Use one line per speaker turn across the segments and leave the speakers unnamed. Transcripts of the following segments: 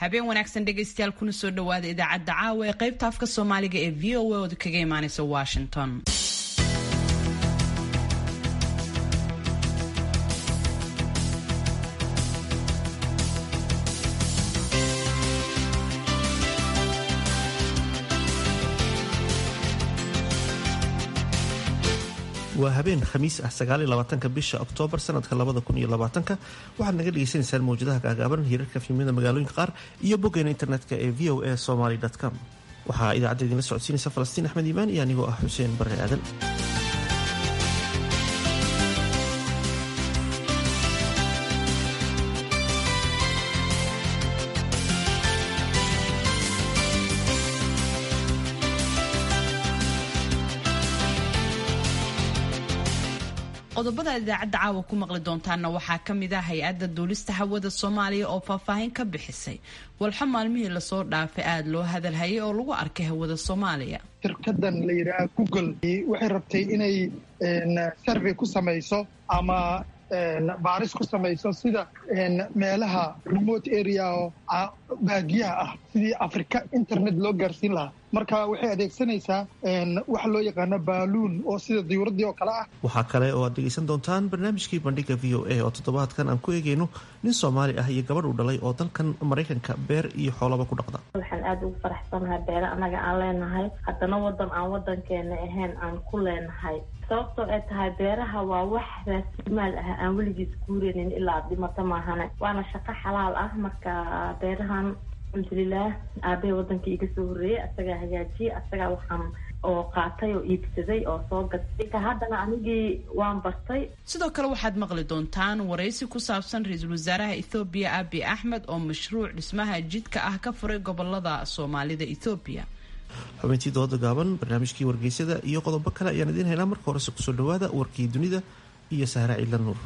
habeen wanaagsan dhegaystayaal kuna soo dhawaada idaacadda caawa ee qaybta afka soomaaliga ee v o a ooda kaga imaaneysa washington
waa habeen khamiis ah sagaaliyolabaatanka bisha oktoobar sanadka labada kun iyo labaatanka waxaad naga dhagaysanaysaan mawjadaha gaagaaban hirarka fiimada magaalooyinka qaar iyo boggeena internetka ee v o a somaly com waxaa idaacadda idinla socodsiinaysa falastiin axmed iimaan iyo anigoo ah xuseen barre aadan
qodobada idaacadda caawa ku maqli doontaana waxaa ka mid ah hay-adda duulista hawada soomaaliya oo faahfaahin ka bixisay walxo maalmihii lasoo dhaafay aada loo hadalhayay oo lagu arkay hawada soomaaliya
shirkadan la yidhaaha google waxay rabtay inay survey ku samayso ama baaris ku samayso sida meelaha remote area oo baadiyaha ah sidii afrika internet loo gaarsiin lahaa marka waxay adeegsanaysaa waxa loo yaqaano baaluun oo sida diyuuraddii oo kale ah
waxaa kale oo aad dhegaysan doontaan barnaamijkii bandhiga v o a oo toddobaadkan aan ku eegayno nin soomaali ah iyo gabadh uu dhalay oo dalkan maraykanka beer iyo xoolaba ku dhaqda
waxaan aada ugu faraxsanahay beere annaga aan leenahay haddana wadan aan wadankeena ahayn aan ku leenahay sababtoo ay tahay beeraha waa wax raasimaal ah aan weligiis guureynin ilaa dhimato maahane waana shaqo xalaal ah marka beerahan alxamdulilah aabbahe wadanka iga soo horreeyey asagaa hagaajiyey asagaa waxaan oo qaatay oo iibsaday oo soo gatay ka haddana anigii waan bartay
sidoo kale waxaad maqli doontaan waraysi ku saabsan ra-iisul wasaaraha ethoobiya abi axmed oo mashruuc dhismaha jidka ah ka furay gobolada soomaalida ethoobiya
xubintii dooda gaaban barnaamijkii wargeysada iyo qodobo kale ayaan idiin haynaa marka horese kusoo dhawaada warkii dunida iyo sahra ciidla nuur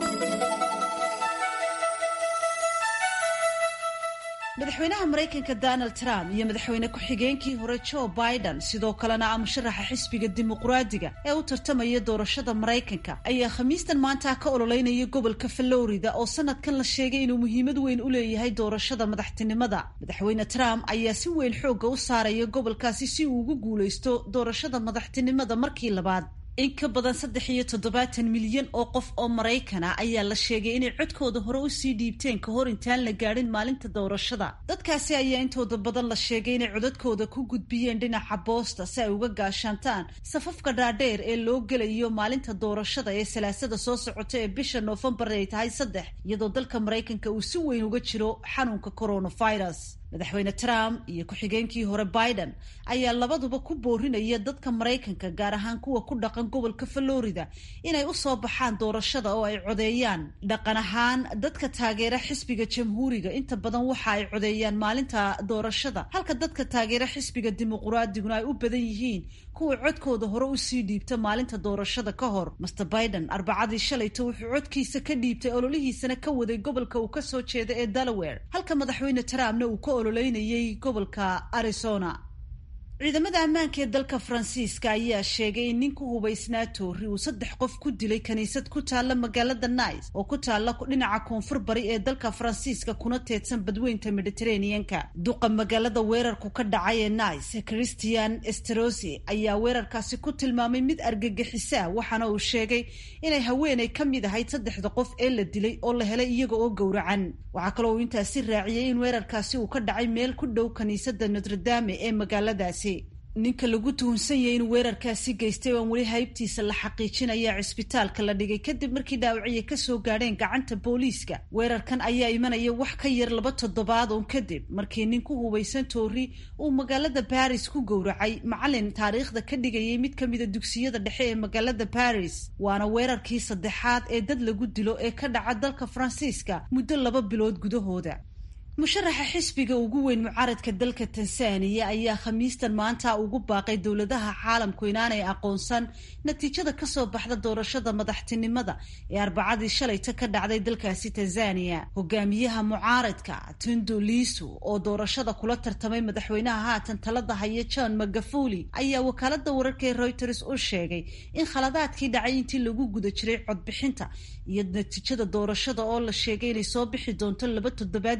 madaxweynaha maraykanka donald trump iyo madaxweyne ku-xigeenkii hore joe biden sidoo kalena ah musharaxa xisbiga dimuqraadiga ee u tartamaya doorashada maraykanka ayaa khamiistan maanta ka ololeynaya gobolka florida oo sanadkan la sheegay inuu muhiimad weyn u leeyahay doorashada madaxtinimada madaxweyne trump ayaa si weyn xoogga u saaraya gobolkaasi si uu ugu guulaysto doorashada madaxtinimada markii labaad in ka badan saddex iyo toddobaatan milyan oo qof oo maraykana ayaa la sheegay inay codkooda hore usii dhiibteen ka hor intaan la gaadhin maalinta doorashada dadkaasi ayaa intooda badan la sheegay inay codadkooda ku gudbiyeen dhinaca boosta si ay uga gaashaantaan safafka dhaadheer ee loo gelayo maalinta doorashada ee salaasada soo socota ee bisha noofembar ay tahay saddex iyadoo dalka maraykanka uu si weyn uga jiro xanuunka coronavirus madaxweyne trump iyo ku-xigeenkii hore biden ayaa labaduba ku boorinaya dadka maraykanka gaar ahaan kuwa ku dhaqan gobolka florida inay usoo baxaan doorashada oo ay codeeyaan dhaqan ahaan dadka taageera xisbiga jamhuuriga inta badan waxa ay codeeyaan maalinta doorashada halka dadka taageera xisbiga dimuqraadiguna ay u badan yihiin kuwa codkooda hore usii dhiibta maalinta doorashada ka hor master biden arbacadii shalayto wuxuu codkiisa ka dhiibtay ololihiisana ka waday gobolka uu kasoo jeeda ee delaware halka madaxweyne trumpna uu ka ololeynayay gobolka arizona ciidamada ammaanka ee dalka faransiiska ayaa sheegay in nin ku hubaysnaa toori uu saddex qof ku dilay kaniisad ku taalla magaalada nice oo ku taalla dhinaca koonfur bari ee dalka faransiiska kuna teedsan badweynta mediteraneanka duqa magaalada weerarku ka dhacay ee nice christian esterosi ayaa weerarkaasi ku tilmaamay mid argagixisa waxaana uu sheegay inay haweenay ka mid ahayd saddexda qof ee la dilay oo la helay iyaga oo gowracan waxaa kaloo uu intaasi raaciyey in weerarkaasi uu ka dhacay meel ku dhow kaniisada notre-dame ee magaaladaasi ninka lagu tuhunsan yahay in weerarkaasi geystay oan weli haybtiisa la xaqiijinaya cisbitaalka la dhigay kadib markii dhaawacyo kasoo gaadheen gacanta booliiska weerarkan ayaa imanaya wax ka yar laba toddobaad uun kadib markii nin ku hubaysan toori uu magaalada baris ku gowracay macalin taariikhda ka dhigayay mid ka mida dugsiyada dhexe ee magaalada baris waana weerarkii saddexaad ee dad lagu dilo ee ka dhaca dalka faransiiska muddo laba bilood gudahooda musharaxa xisbiga ugu weyn mucaaradka dalka tansaaniya ayaa khamiistan maanta ugu baaqay dowladaha caalamku inaanay aqoonsan natiijada kasoo baxda doorashada madaxtinimada ee arbacadii shalayta ka dhacday dalkaasi tanzaniya hogaamiyaha mucaaradka tundo lisu oo doorashada kula tartamay madaxweynaha haatan talada haya john magafuli ayaa wakaalada wararka ee reuters u sheegay in khaladaadkii dhacay intii lagu guda jiray codbixinta iyo natiijada doorashada oo la sheegay inay soo bixi doonto laba toddobaad gudahood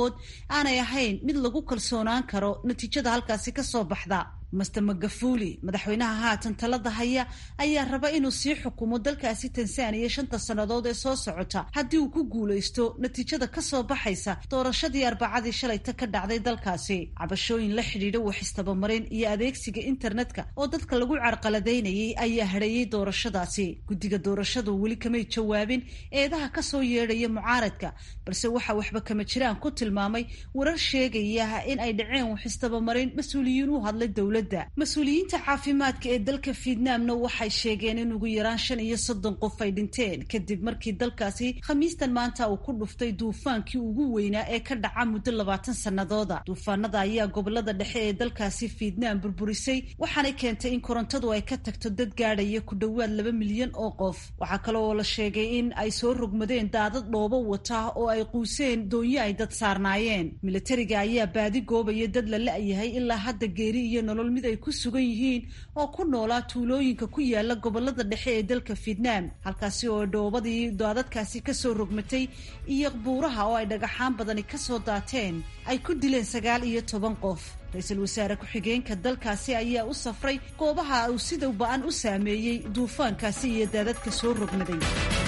qaarkood aanay ahayn mid lagu kalsoonaan karo natiijada halkaasi ka soo baxda master magafuli madaxweynaha haatan talada haya ayaa raba inuu sii xukumo dalkaasi tansaaniya shanta sannadood ee soo socota haddii uu ku guulaysto natiijada kasoo baxaysa doorashadii arbacadii shalayta ka dhacday dalkaasi cabashooyin la xidhiidha waxistabamarin iyo adeegsiga internetka oo dadka lagu carqaladaynayay ayaa hadheeyey doorashadaasi guddiga doorashadu weli kamay jawaabin eedaha kasoo yeedhaya mucaaradka balse waxaa waxba kama jiraan ku tilmaamay warar sheegaya in ay dhaceen waxistabamarin mas-uuliyiin u hadlay dowla mas-uuliyiinta caafimaadka ee dalka vietnamna waxay sheegeen in ugu yaraan shan iyo soddon qof ay dhinteen kadib markii dalkaasi khamiistan maanta uu ku dhuftay duufaankii ugu weynaa ee ka dhaca muddo labaatan sannadooda duufaanada ayaa gobolada dhexe ee dalkaasi vietnam burburisay waxaanay keentay in korontadu ay ka tagto dad gaadhaya ku dhowaad laba milyan oo qof waxaa kale oo la sheegay in ay soo rogmadeen daadad dhoobo wata oo ay quuseen doonyo ay dad saarnaayeen militariga ayaa baadi goobaya dad la la-yahay ilaa hadda geeri iyo nolol mid ay ku sugan yihiin oo ku noolaa tuulooyinka ku yaala gobolada dhexe ee dalka vietnam halkaasi oo dhoobadii daadadkaasi kasoo rogmatay iyo buuraha oo ay dhagaxaan badani kasoo daateen ay ku dileen sagaal iyo toban qof ra-iisul wasaare ku-xigeenka dalkaasi ayaa u safray goobaha uu sida ba-an u saameeyey duufaankaasi iyo daadadka soo rogmaday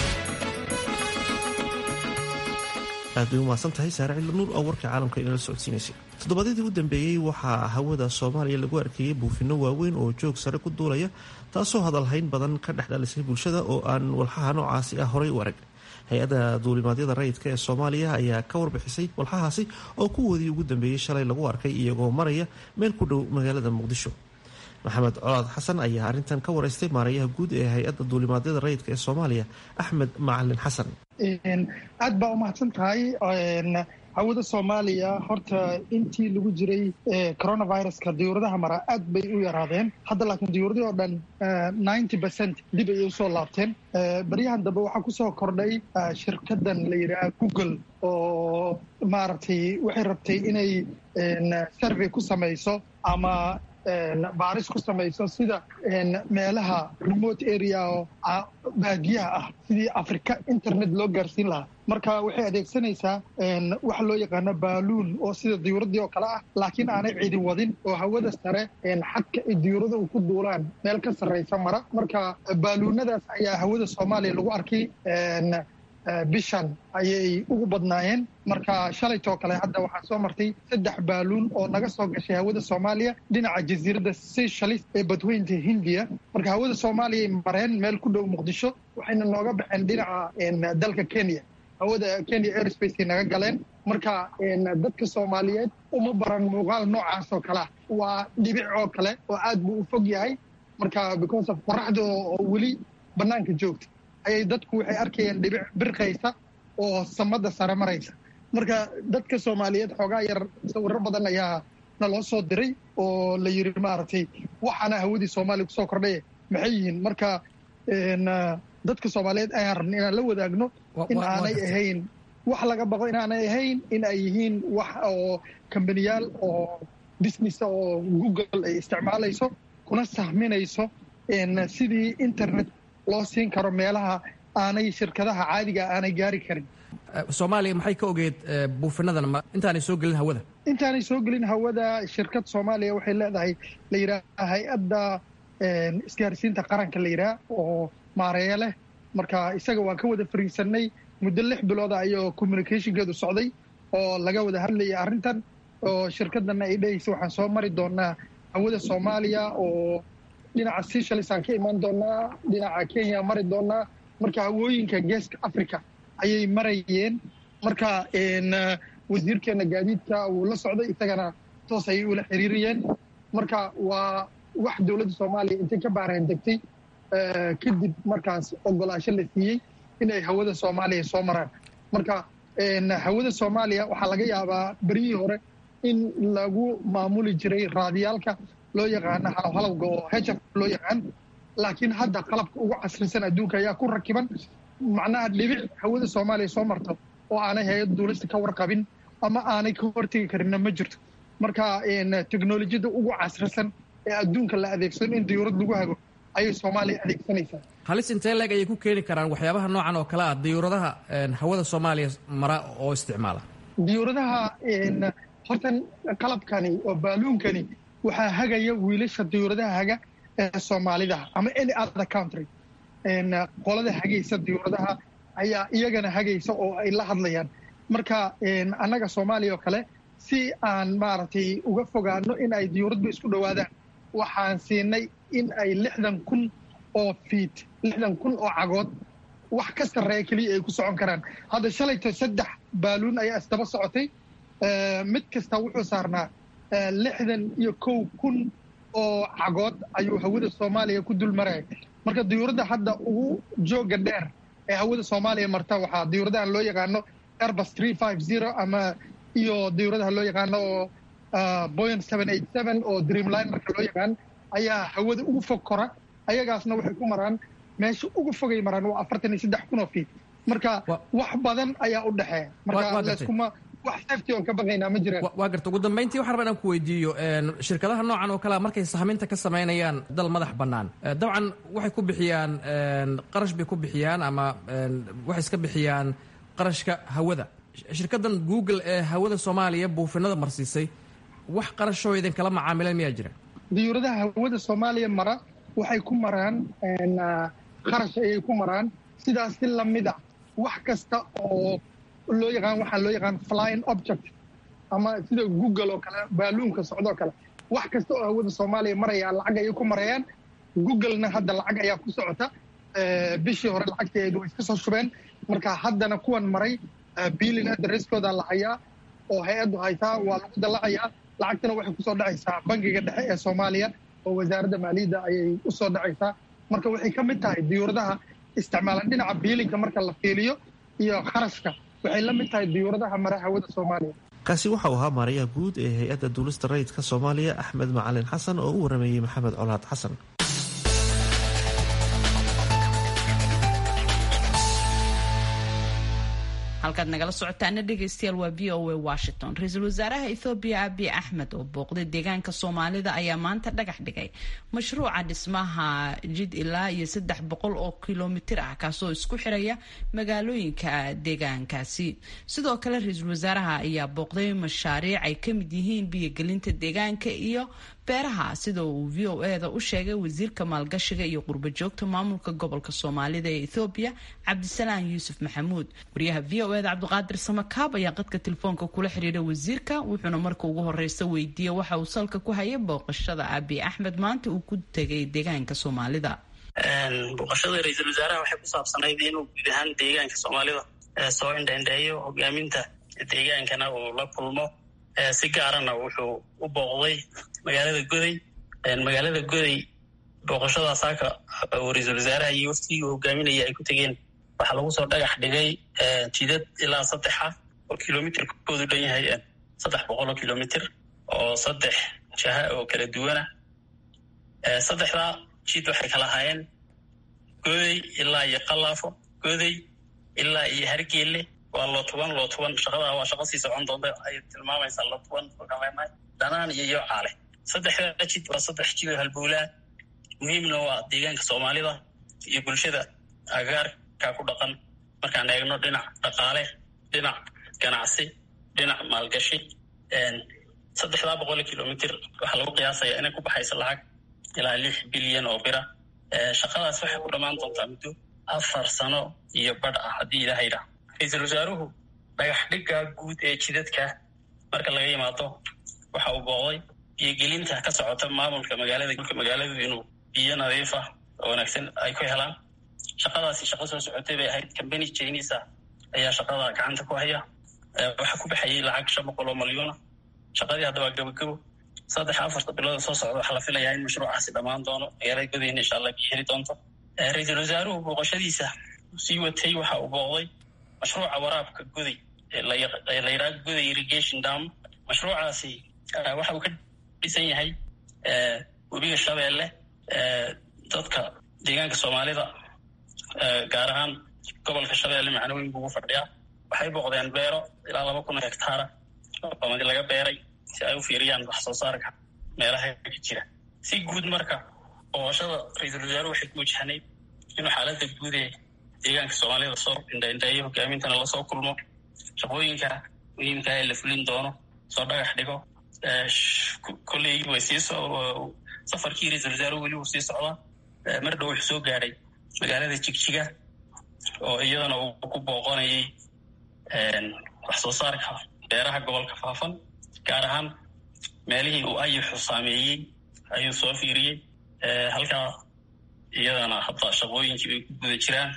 aad bay umahadsan tahay saare cilla nuur oo warka caalamka inala socodsiinaysay toddobaadyadii u dambeeyey waxaa hawada soomaaliya lagu arkayey buufinno waaweyn oo joog sare ku duulaya taasoo hadalhayn badan ka dhex dhalisay bulshada oo aan walxaha noocaasi ah horay u arag hay-adda duulimaadyada rayidka ee soomaaliya ayaa ka warbixisay walxahaasi oo kuwoodii ugu dambeeyey shalay lagu arkay iyagoo maraya meel ku dhow magaalada muqdisho maxamed colaad xasan ayaa arrintan ka wareystay maarayaha guud ee hay-adda duulimaadyada rayidka ee soomaaliya axmed macalin xasan
aad baa umahadsan tahay hawada soomaaliya horta intii lagu jiray coronaviruska diyuuradaha mara aad bay u yaraadeen hadda laakiin diyuuradii oo dhan ninety percent dib ayay usoo laabteen baryahan dambe waxaa kusoo kordhay shirkadan la yidhaha google oo maaragtay waxay rabtay inay survey ku samayso ama baaris ku samayso sida meelaha remote area oo baadiyaha ah sidii africa internet loo gaarsiin lahaa marka waxay adeegsanaysaa waxa loo yaqaano baaluun oo sida diyuuradii oo kale ah laakiin aanay cidi wadin oo hawada sare xadka ay diyuurada u ku duulaan meel ka sarraysa mara marka baaluunadaas ayaa hawada soomaaliya lagu arkay bishan ayay ugu badnaayeen marka shalaytoo kale hadda waxaa soo martay saddex baaluun oo naga soo gashay hawada soomaaliya dhinaca jasiiradda seychalis ee badweynta hindiya marka hawada soomaaliyay mareen meel ku dhow muqdisho waxayna nooga baxeen dhinaca dalka kenya hawada kenya airspace naga galeen marka dadka soomaaliyeed uma baran muuqaal noocaas oo kalea waa dhibic oo kale oo aad buu u fog yahay marka because of qoraxda oo weli bannaanka joogta ayay dadku waxay arkayeen dhibic birqaysa oo samada sare maraysa marka dadka soomaaliyeed xoogaa yar sawiro badan ayaa naloo soo diray oo la yiri maaragtay waxaana hawadii soomaaliya kusoo kordhay maxay yihiin marka dadka soomaaliyeed ayaan rabna inaan la wadaagno in aanay ahayn wax laga baqo inaanay ahayn in ay yihiin wax oo kambaniyaal oo business oo google ay isticmaalayso kuna sahminayso sidii internet loo siin karo meelaha aanay shirkadaha caadiga aanay gaari karin
soomaaliya maxay ka ogeed buufinadan intaanay soo gelin hawada
intaanay soo gelin hawada shirkad soomaaliya waxay leedahay la yidhaha hay-adda isgaarsiinta qaranka la yidhaha oo maareeya leh marka isaga waan ka wada fariisanay muddo lix bilooda ayoo communicationkeedu socday oo laga wada hadlayay arrintan oo shirkadana ay dhehaysa waxaan soo mari doonaa hawada soomaaliya oo dhinaca seychalis aan ka imaan doonaa dhinaca kenya mari doonaa marka hawooyinka geeska africa ayay marayeen marka wasiirkeena gaadiidka wuu la socday isagana toos ayay ula xiriirayeen marka waa wax dowladda soomaaliya intay ka baareen degtay kadib markaas ogolaasho la siiyey inay hawada soomaaliya soo maraan marka hawada soomaaliya waxaa laga yaabaa beryihii hore in lagu maamuli jiray raadiyaalka loo yaqaano halowhalowga oo hf loo yaqaan laakiin hadda qalabka ugu casrisan adduunka ayaa ku rakiban macnaha dhibic hawada soomaaliya soo marto oo aanay hay-ad duulista ka warqabin ama aanay ka hortegi karinna ma jirto marka teknolojiyadda ugu casrisan ee adduunka la adeegsado in diyuurad lagu hago ayay soomaaliya adeegsanaysaa
halis intee leeg ayay ku keeni karaan waxyaabaha noocan oo kale ah diyuuradaha hawada soomaaliya mara oo isticmaala
diyuuradaha hortan qalabkani oo baaluunkani waxaa hagaya wiilasha diyuuradaha haga ee soomaalida ama any other country qolada hagaysa diyuuradaha ayaa iyagana hagaysa oo ay la hadlayaan marka annaga soomaaliya oo kale si aan maaragtay uga fogaano in ay diyuuradba isku dhowaadaan waxaan siinay in ay lixdan kun oo fiit lixdan kun oo cagood wax ka sarreeya keliya ay ku socon karaan hadda shalayto saddex baaluun ayaa isdaba socotay mid kasta wuxuu saarnaa lixdan iyo kow kun oo cagood ayuu hawada soomaaliya ku dul maraya marka diyuuradda hadda ugu jooga dheer ee hawada soomaaliya marta waxaa diyuuradahan loo yaqaano airbus three five zero ama iyo diyuuradaha loo yaqaano oo boyan seven eight seven oo dreamlinerka loo yaqaan ayaa hawada ugu fog kora ayagaasna waxay ku maraan meesha ugu fogay maraan waa afartan iyo saddex kun oo fiit marka wax badan ayaa u dhexeeya marka layskuma wax safety oon ka baqaynaa ma jiraan
waa garta ugu dambayntii waxaan rabaa inaan ku weydiiyo shirkadaha noocan oo kalea markay sahminta ka samaynayaan dal madax bannaan dabcan waxay ku bixiyaan qarash bay ku bixiyaan ama waxay iska bixiyaan qarashka hawada shirkaddan google ee hawada soomaaliya buufinada marsiisay wax qarashoo idinkala macaamileen miyaa jira
diyuuradaha hawada soomaaliya mara waxay ku maraan qarash ayay ku maraan sidaas si lamid a wax kasta oo loo yaqaan waxaa loo yaqaan flying object ama sida google oo kale baaluunka socdoo kale wax kasta oo hawada soomaaliya maraya lacag ayay ku marayaan googlena hadda lacag ayaa ku socota bishii hore lacagteedu way iska soo shubeen marka haddana kuwan maray biilin adreskooda la hayaa oo hay-addu haytaa waa lagu dallacayaa lacagtana waxay kusoo dhacaysaa bangiga dhexe ee soomaaliya oo wasaaradda maaliyadda ayay u soo dhacaysaa marka waxay ka mid tahay diyuuradaha isticmaalan dhinaca biilinka marka la fiiliyo iyo kharashka waxay la mid tahay diyuuradaha mara hawada soomaaliya
kaasi waxauu ahaa maarayaha guud ee hay-adda duulista rayidka soomaaliya axmed macalin xasan oo u warameeyey maxamed colaad xasan
halkaad nagala socotaana dhegaystayaal waa v o a washington ra-iisul wasaaraha ethoobiya abiy axmed oo booqday deegaanka soomaalida ayaa maanta dhagax dhigay mashruuca dhismaha jid ilaa iyo saddex boqol oo kilomitir ah kaasoo isku xiraya magaalooyinka deegaankaasi sidoo kale ra-iisul wasaaraha ayaa booqday mashaariic ay ka mid yihiin biyogelinta deegaanka iyo beeraha sida uu v o eda u sheegay wasiirka maalgashiga iyo qurbo joogta maamulka gobolka soomaalida ee ethoobiya cabdisalaan yuusuf maxamuud wariyaha v o eda cabdiqaadir samakaab ayaa qadka telefoonka kula xiriiray wasiirka wuxuuna marka ugu horeysa weydiiyey waxa uu salka ku hayay booqashada abiy axmed maanta uu ku tegay deegaanka soomaalida
booqashada ra-iisul wasaaraha waxay ku saabsanayd inuu guud ahaan deegaanka soomaalida soo indhaindheeyo hogaaminta deegaankana uu la kulmo si gaarana wuxuu u booqday magaalada goday magaalada goday booqashadaas halka uu ra-iisul wasaaraha iyo waftigii uu hogaaminaya ay ku tegeen waxaa lagu soo dhagax dhigay jidad ilaa saddex ah oo kilomitirkoodu dhan yahay saddex boqol oo kilomitr oo saddex jaha oo kala duwana saddexdaa jid waxay kala ahaayeen goday ilaa iyo qalaafo goday ilaa iyo hargeelle waa lootuban lootuban shaqadaa waa shaqo sii socon doonta ay tilmaamaysaa lootuban ogaleenahay danaan iyo iyo caale saddexda jid waa saddex jid oo halbowlaa muhiimna waa deegaanka soomaalida iyo bulshada agaarka ku dhaqan markaan eegno dhinac dhaqaale dhinac ganacsi dhinac maalgashi saddexdaa boqol kilomitr waxaa lagu qiyaasaya inay ku baxayso lacag ilaa lix bilyan oo bira shaqadaas waxay ku dhammaan doontaa muddo afar sano iyo badh ah haddii ilaha yidhaah ra-iisul wasaaruhu dhagax dhigga guud ee jidadka marka laga yimaado waxa uu booqday biyogelinta ka socota maamulka magaalada magaaladu inuu biyo nadiif ah oo wanaagsan ay ku helaan shaqadaasi shaqo soo socotay bay ahayd combany chinisa ayaa shaqada gacanta ku haya waxaa ku baxayay lacag shan boqol oo malyuuna shaqadii hadda waa gabogabo saddex afarta bilooda soo socda waxaa la filayaa in mashruucaasi dhammaan doono magaalada godayna insha allah biyo heli doonto ra-iisul wasaaruhu booqashadiisa sii watay waxa uu booqday mashruuca waraabka goday ee la yidhaha goday irrigation dam mashruucaasi waxa uu ka dhisan yahay webiga shabeelle dadka deegaanka soomaalida gaar ahaan gobolka shabeelle macnooyin buugu fadhiyaa waxay booqdeen beero ilaa laba kun oo hektaara oo madi laga beeray si ay u fiiriyaan wax soo saarka meelaha ka jira si guud marka booqashada ra-iisul wasaaruhu waxay ku wajahnayd inuu xaaladda guud ee deegaanka soomaalida soo indhaindheeyo hogaamintana lasoo kulmo shaqooyinka muhiimka ee la fulin doono soo dhagax dhigo kolley way sii safarkii ra-isul wasaaruhu weli wuu sii socdaa mar dhow wuxuu soo gaadhay magaalada jigjiga oo iyadana uu ku booqonayay wax soo saarka beeraha gobolka faafan gaar ahaan meelihii uu ayixu saameeyey ayuu soo fiiriyey halkaa iyadana hadda shaqooyinkii bay ku guda jiraan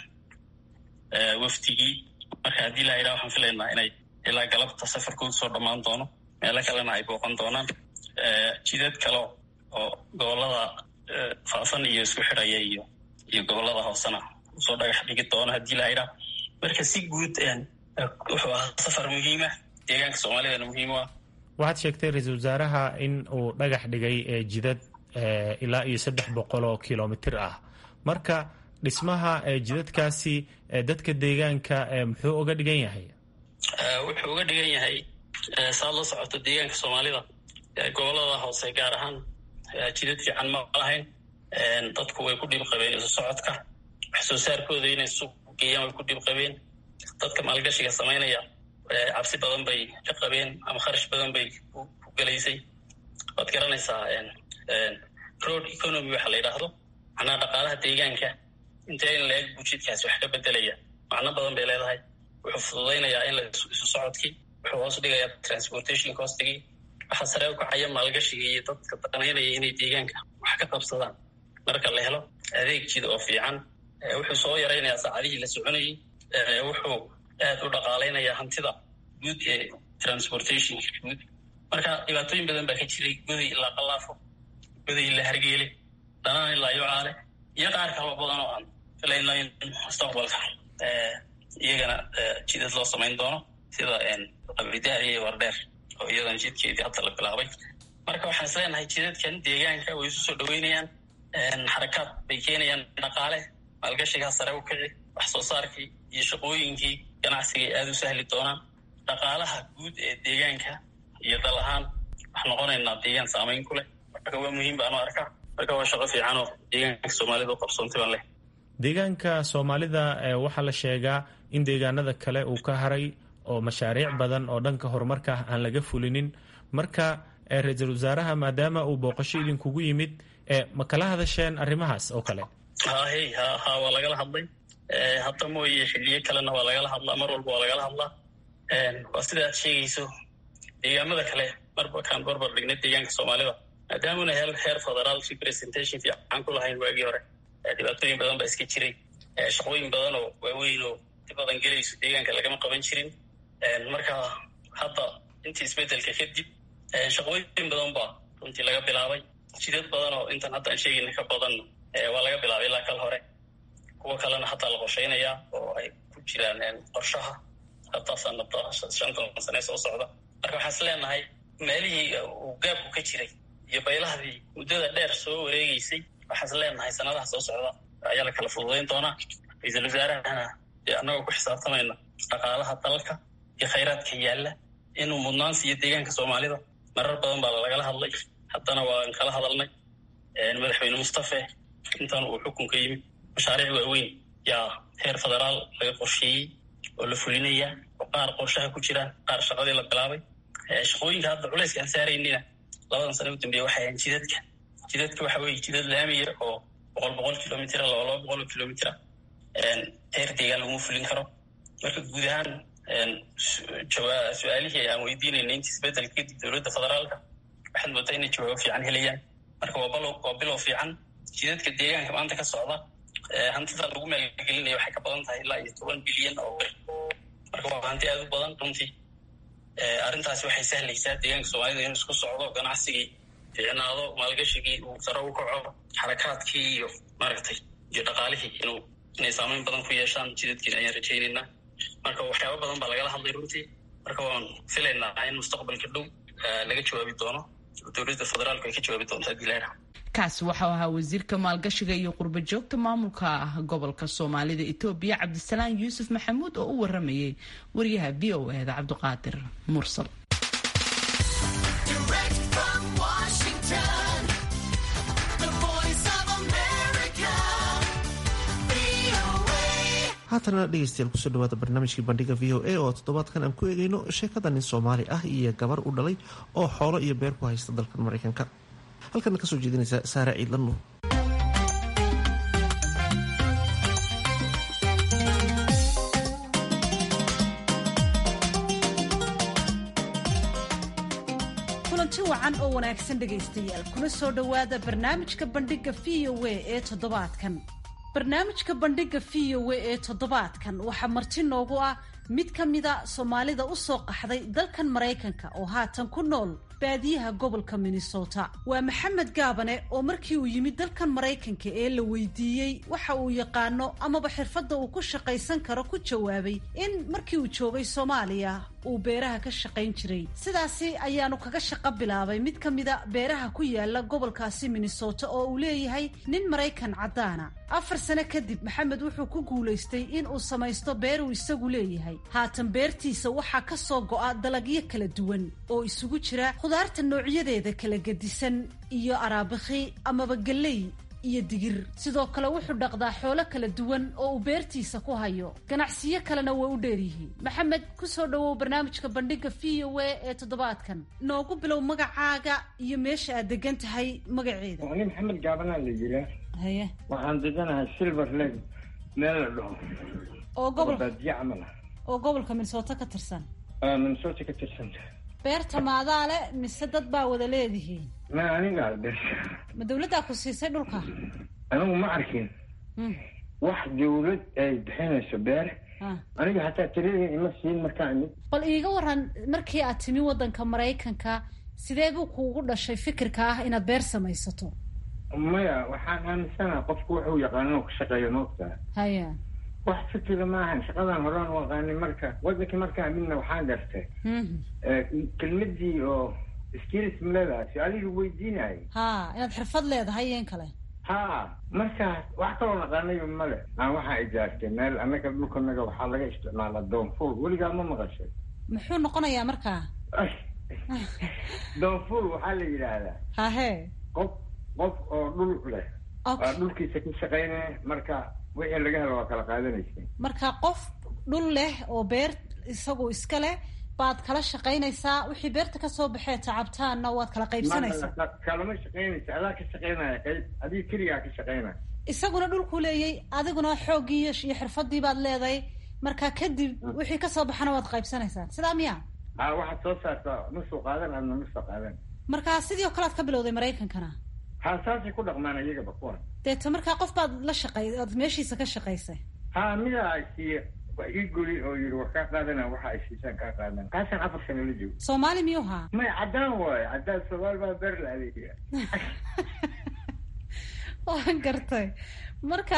wafdigii marka haddii la yidhaha waxaan filaynaa inay ilaa galabta safarkooda soo dhammaan doono meelo kalena ay booqan doonaan jidad kale oo gobolada faafan iyo isku xidhaya iyo iyo gobolada hoosena usoo dhagax dhigi doono haddii la yidhaha marka si guud wuxuu ahaa safar muhiima deegaanka soomaalidana muhiim u ah
waxaad sheegtay ra-iisul wasaaraha in uu dhagax dhigay jidad ilaa iyo saddex boqol oo kilomitir ah marka dhismaha jidadkaasi dadka deegaanka muxuu uga dhigan yahay
wuxuu uga dhigan yahay saad la socoto deegaanka soomaalida gobolada hoose gaar ahaan jidad fiican ma lahayn dadku way ku dhib qabeen isu socodka wax soo saarkooda inay suuq geeyaan way ku dhib qabeen dadka maalgashiga samaynaya cabsi badan bay ka qabeen ama kharash badan bay ku gelaysay waad garanaysaa road economy waxa la yidhaahdo macnaha dhaqaalaha deegaanka intee in la-eg bujidkaasi wax ka bedelaya macno badan bay leedahay wuxuu fududaynayaa in la isu socodkii wuxuu hoos dhigayaa transportation costigii waxaa sare u kacaya maalgashiga iyo dadka danaynaya inay deegaanka wax ka qabsadaan marka la helo adeeg jid oo fiican wuxuu soo yaraynayaa saacadihii la soconayey wuxuu aad u dhaqaalaynayaa hantida guud ee transportationka guud marka dhibaatooyin badan baa ka jiray goday ilaa qalaafo goday ilaa hargeele dhanaan ilaa yucaale iyo qaar kaloo badan oo aan filayno in mustaqbalka iyagana jidad loo samayn doono sida qabidaar iyo wardheer oo iyadan jidkeedii hadda la bilaabay marka waxaan is leenahay jidadkan deegaanka way isu soo dhaweynayaan xarakaad bay keenayaan dhaqaale maalgashigaa sare u kici wax soo saarkii iyo shaqooyinkii ganacsiga ay aada u sahli doonaan dhaqaalaha guud ee deegaanka iyo dal ahaan wax noqonaynaa deegaan saamayn ku leh marka waa muhiim baanu arkaa marka waa shaqo fiican oo deegaanka soomaalida u qabsoontay baan leh
deegaanka soomaalida waxaa la sheegaa in deegaanada kale uu ka haray oo mashaariic badan oo dhanka horumarka aan laga fulinin marka ra-iisul wasaaraha maadaama uu booqasho idinkugu yimid ma kala hadasheen arrimahaas oo kale
hahe ha ha waa lagala hadlay hadda mooye xiliyo kalena waa lagala hadlaa mar walba waa lagala hadlaa waa sida aad sheegayso deegaamada kale marba kaan barbar dhignay deegaanka soomaalida maadaamuna he heer federaal representation fiican ku lahayn waagii hore dhibaatooyin badan baa iska jiray shaqooyin badan oo waaweyn oo dib badan gelayso deegaanka lagama qaban jirin marka hadda intii isbedelka kadib shaqooyin badan baa runtii laga bilaabay jidad badan oo intan hadda aan sheegayna ka badan waa laga bilaabay ilaa kal hore kuwo kalena haddaa la qorshaynayaa oo ay ku jiraan qorshaha hadda sanada shantan sane soo socda marka waxaan is leenahay meelihii uu gaabku ka jiray iyo baylahdii muddada dheer soo wareegeysay waxaan is leenahay sanadaha soo socda ayaa la kala fududayn doonaa ra-iisul wasaarahana dee annagoo ku xisaabtamayna dhaqaalaha dalka iyo khayraadka yaalla inuu mudnaan siiyo deegaanka soomaalida marar badan baa lagala hadlay haddana waan kala hadalnay madaxweyne mustafe intan uu xukunka yimid mashaariic waaweyn yaa heer federaal laga qorsheeyey oo la fulinaya oo qaar qorshaha ku jiraan qaar shaqadii la bilaabay shaqooyinka hadda culayska aan saaraynina labadan sane u dambeeya waxay ahayn jidadka jidadka waxa weeye jidad laamiya oo boqol boqol kilomitira laba laba boqol kilomitira heer deegaan laguma fulin karo marka guud ahaan su-aalihii aan weydiinayna intii isbedelka kadib dowladda federaalka waxaad moodaa inay jawaabo fiican helayaan marka waa bilow fiican jidadka deegaanka maanta ka socda hantida lagu maalgelinaya waxay ka badan tahay ilaa iyo toban bilyan oo bir marka waa hanti aada u badan runtii arrintaasi waxay sahlaysaa deegaanka soomaalida inuu isku socdo ganacsigii fiicnaado maalgashigii uu sare u kaco xarakaadkii iyo maaragtay iyo dhaqaalihii inuu inay saameyn badan ku yeeshaan jidadkiina ayaan rajaynaynaa marka waxyaaba badan baa lagala hadlay runtii marka waan filaynaa in mustaqbalka dhow laga jawaabi doono dowladda federaalku ay ka jawaabi doonto haddii la yidhaha
kaasi waxau ahaa wasiirka maalgashiga iyo qurba joogta maamulka ah gobolka soomaalida etoobiya cabdisalaan yuusuf maxamuud oo u waramayay wariyaha v o eda cabdiqaadir mursal
haatana dhegeystayaal kusoo dhawaada barnaamijkii bandhiga v o a oo toddobaadkan aan ku eegeyno sheekada nin soomaali ah iyo gabar u dhalay oo xoolo iyo beer ku haysta dalkan maraykanka halkana kasoo jeedinaysa saare ciidlan nuur
kulanti wacan oo wanaagsan dhegaystayaal kuna soo dhowaada barnaamijka bandhiga v o a ee toddobaadkan barnaamijka bandhiga v o a ee toddobaadkan waxaa marti noogu ah mid ka mida soomaalida u soo qaxday dalkan maraykanka oo haatan ku nool baadiyaha gobolka minnesota waa maxamed gaabane oo markii uu yimid dalkan maraykanka ee la weydiiyey waxa uu yaqaano amaba xirfadda uu ku shaqaysan karo ku jawaabay in markii uu joogay soomaaliya uu beeraha ka shaqayn jiray sidaasi ayaanu kaga shaqo bilaabay mid ka mida beeraha ku yaala gobolkaasi minnesota oo uu leeyahay nin maraykan caddaana afar sano kadib maxamed wuxuu ku guulaystay in uu samaysto beer uu isagu leeyahay haatan beertiisa waxaa ka soo go'a dalagyo kala duwan oo isugu jira khudaarta noocyadeeda kala gedisan iyo araabikhi amaba gelley iyo digir sidoo kale wuxuu dhaqdaa xoolo kala duwan oo uu beertiisa ku hayo ganacsiyo kalena way u dheeryihiin maxamed ku soo dhowow barnaamijka bandhiga v o a ee toddobaadkan noogu bilow magacaaga iyo meesha aad degan tahay magaceeda
ani maxamed gaabanaa la yiraa
haye
waxaan deganahay silver lake meel la dhaho
oo gobol
baadiye camal ah
oo gobolka minnesota ka tirsan
aa minnesota ka tirsanta
beerta maadaa le mise dad baa wada leedihiin
ma anigaa beerta
ma dawladdaa ku siisay dhulka
anigu ma arkin wax dawlad ay bixinayso beer aniga hataa tiradii ima siin markaa imid
bal iiga waran markii aad timi waddanka maraykanka sidee buu kuugu dhashay fikirka ah inaad beer samaysato
maya waxaan aaminsanaha qofku wuxuu yaqaano inuu ka shaqeeyo maogtaa
haya
wax fikira maahan shaqadan horaan u aqaanay marka waddankii markaa midna waxaan gartay kelmadii oo skills maleedahay su-aalihii weydiinayay
ha inaad xirfad leedahay iyo in kale
ha markaas wax kaloo naqaanayo male aan waxaa ijaartay meel annaga dhulkanaga waxaa laga isticmaalaa doonfuul weligaa ma maqashay
muxuu noqonayaa markaa
doonfuul waxaa la yidhaahdaa
hahe
qof qof oo dhul leh waa dhulkiisa ka shaqaynaya marka wixii laga helo waa kala qaadanaysa
marka qof dhul leh oo beer isagu iska leh baad kala shaqaynaysaa wixii beerta kasoo baxee tacabtaanna waad kala qaybsanaysaa
kalama shaqaynaysa adaa ka shaqaynaya qayb adiga keligaa ka shaqaynaya
isaguna dhulkuu leeyay adiguna xooggii iyo xirfadii baad leedahay marka kadib wixii kasoo baxana waad qaybsanaysaan sidaa miya
ha waxaad soo saartaa ma soo qaadan adna ma soo qaadan
marka sidii oo kale aad ka bilowday maraykankana
ha saasay ku dhaqmaan iyagaba kuwan
deeta markaa qof baad la shaqay ood meeshiisa ka shaqaysay
ha midaa ay siiye waa ii goli oo yidhi war kaa qaadana waxa ay siisaan kaa qaadan kaasaan afar sano la joogo
soomaali miyuu haa
maya caddaan waayo caddaan soomaali baa beer la adeegaya
waan gartay marka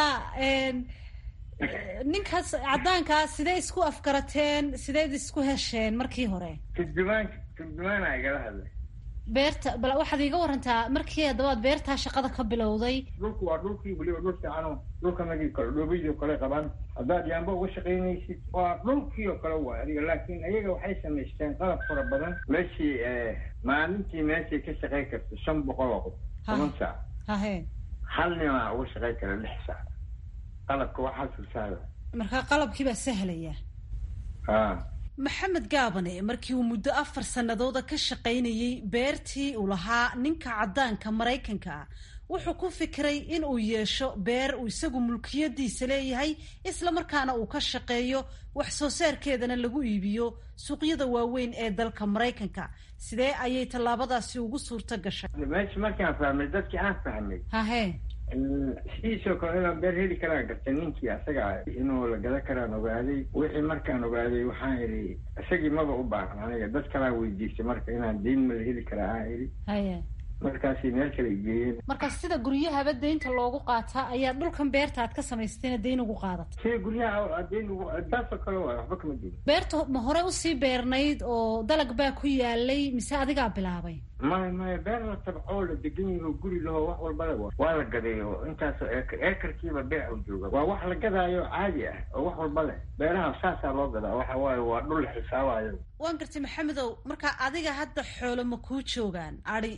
ninkaas caddaankaa sidee isku afgarateen sideed isku hesheen markii hore
turjumaan turjumaana igala hadlay
beerta bal waxaad iiga warantaa markii haddabaad beertaa shaqada ka bilowday
dhulku waa dhulkii weliba dhul fiicano dhulkanagii kale dhoobadii oo kale qabaan haddaad yaamba uga shaqaynaysid waa dhulkii oo kale waay adiga laakiin ayaga waxay samaysteen qalab fara badan meeshii maalintii meeshay ka shaqayn karta shan boqol oo qof toban saac
hahe
hal nimaa uga shaqayn kara lix saac qalabka waxaa sursaada
markaa qalabkii baa sahlaya
ha
maxamed gaabane markii uu muddo afar sannadooda ka shaqaynayey beertii uu lahaa ninka caddaanka maraykanka ah wuxuu ku fikiray in uu yeesho beer uu isagu mulkiyadiisa leeyahay isla markaana uu ka shaqeeyo wax soo saarkeedana lagu iibiyo suuqyada waaweyn ee dalka maraykanka sidee ayay tallaabadaasi ugu suurto gashay
meesha markaan fahmay dadkii aan fahmay
hahe
sidiisoo kale inaan beer heli karaan gartay ninkii asaga inuu la gadan karaan ogaaday wixii markaan ogaaday waxaan idhi isagii maba u baahan aniga dad kalaan weydiistay marka inaan deyn ma la heli karaa aan idhi
haye
markaasay meel kale geeyeen
marka sida guryahaba deynta loogu qaataa ayaa dhulkan beerta aad ka samaystayna deyn ugu qaadata
sida guryaha deyn ugu taasoo kale waay waxba kama duwan
beerta ma hore usii beernayd oo dalag baa ku yaalay mise adigaa bilaabay
maya maya beer la tabcoo la degan yaho guri lahoo wax walba le waa la gaday oo intaasoo eekar eekarkiiba beec u jooga waa wax la gadaayo caadi ah oo wax walba leh beeraha saasaa loo gadaa waxa waaye waa dhul la xisaabayo
waan gartay maxamedow marka adiga hadda xoolo ma kuu joogaan adi iyo lo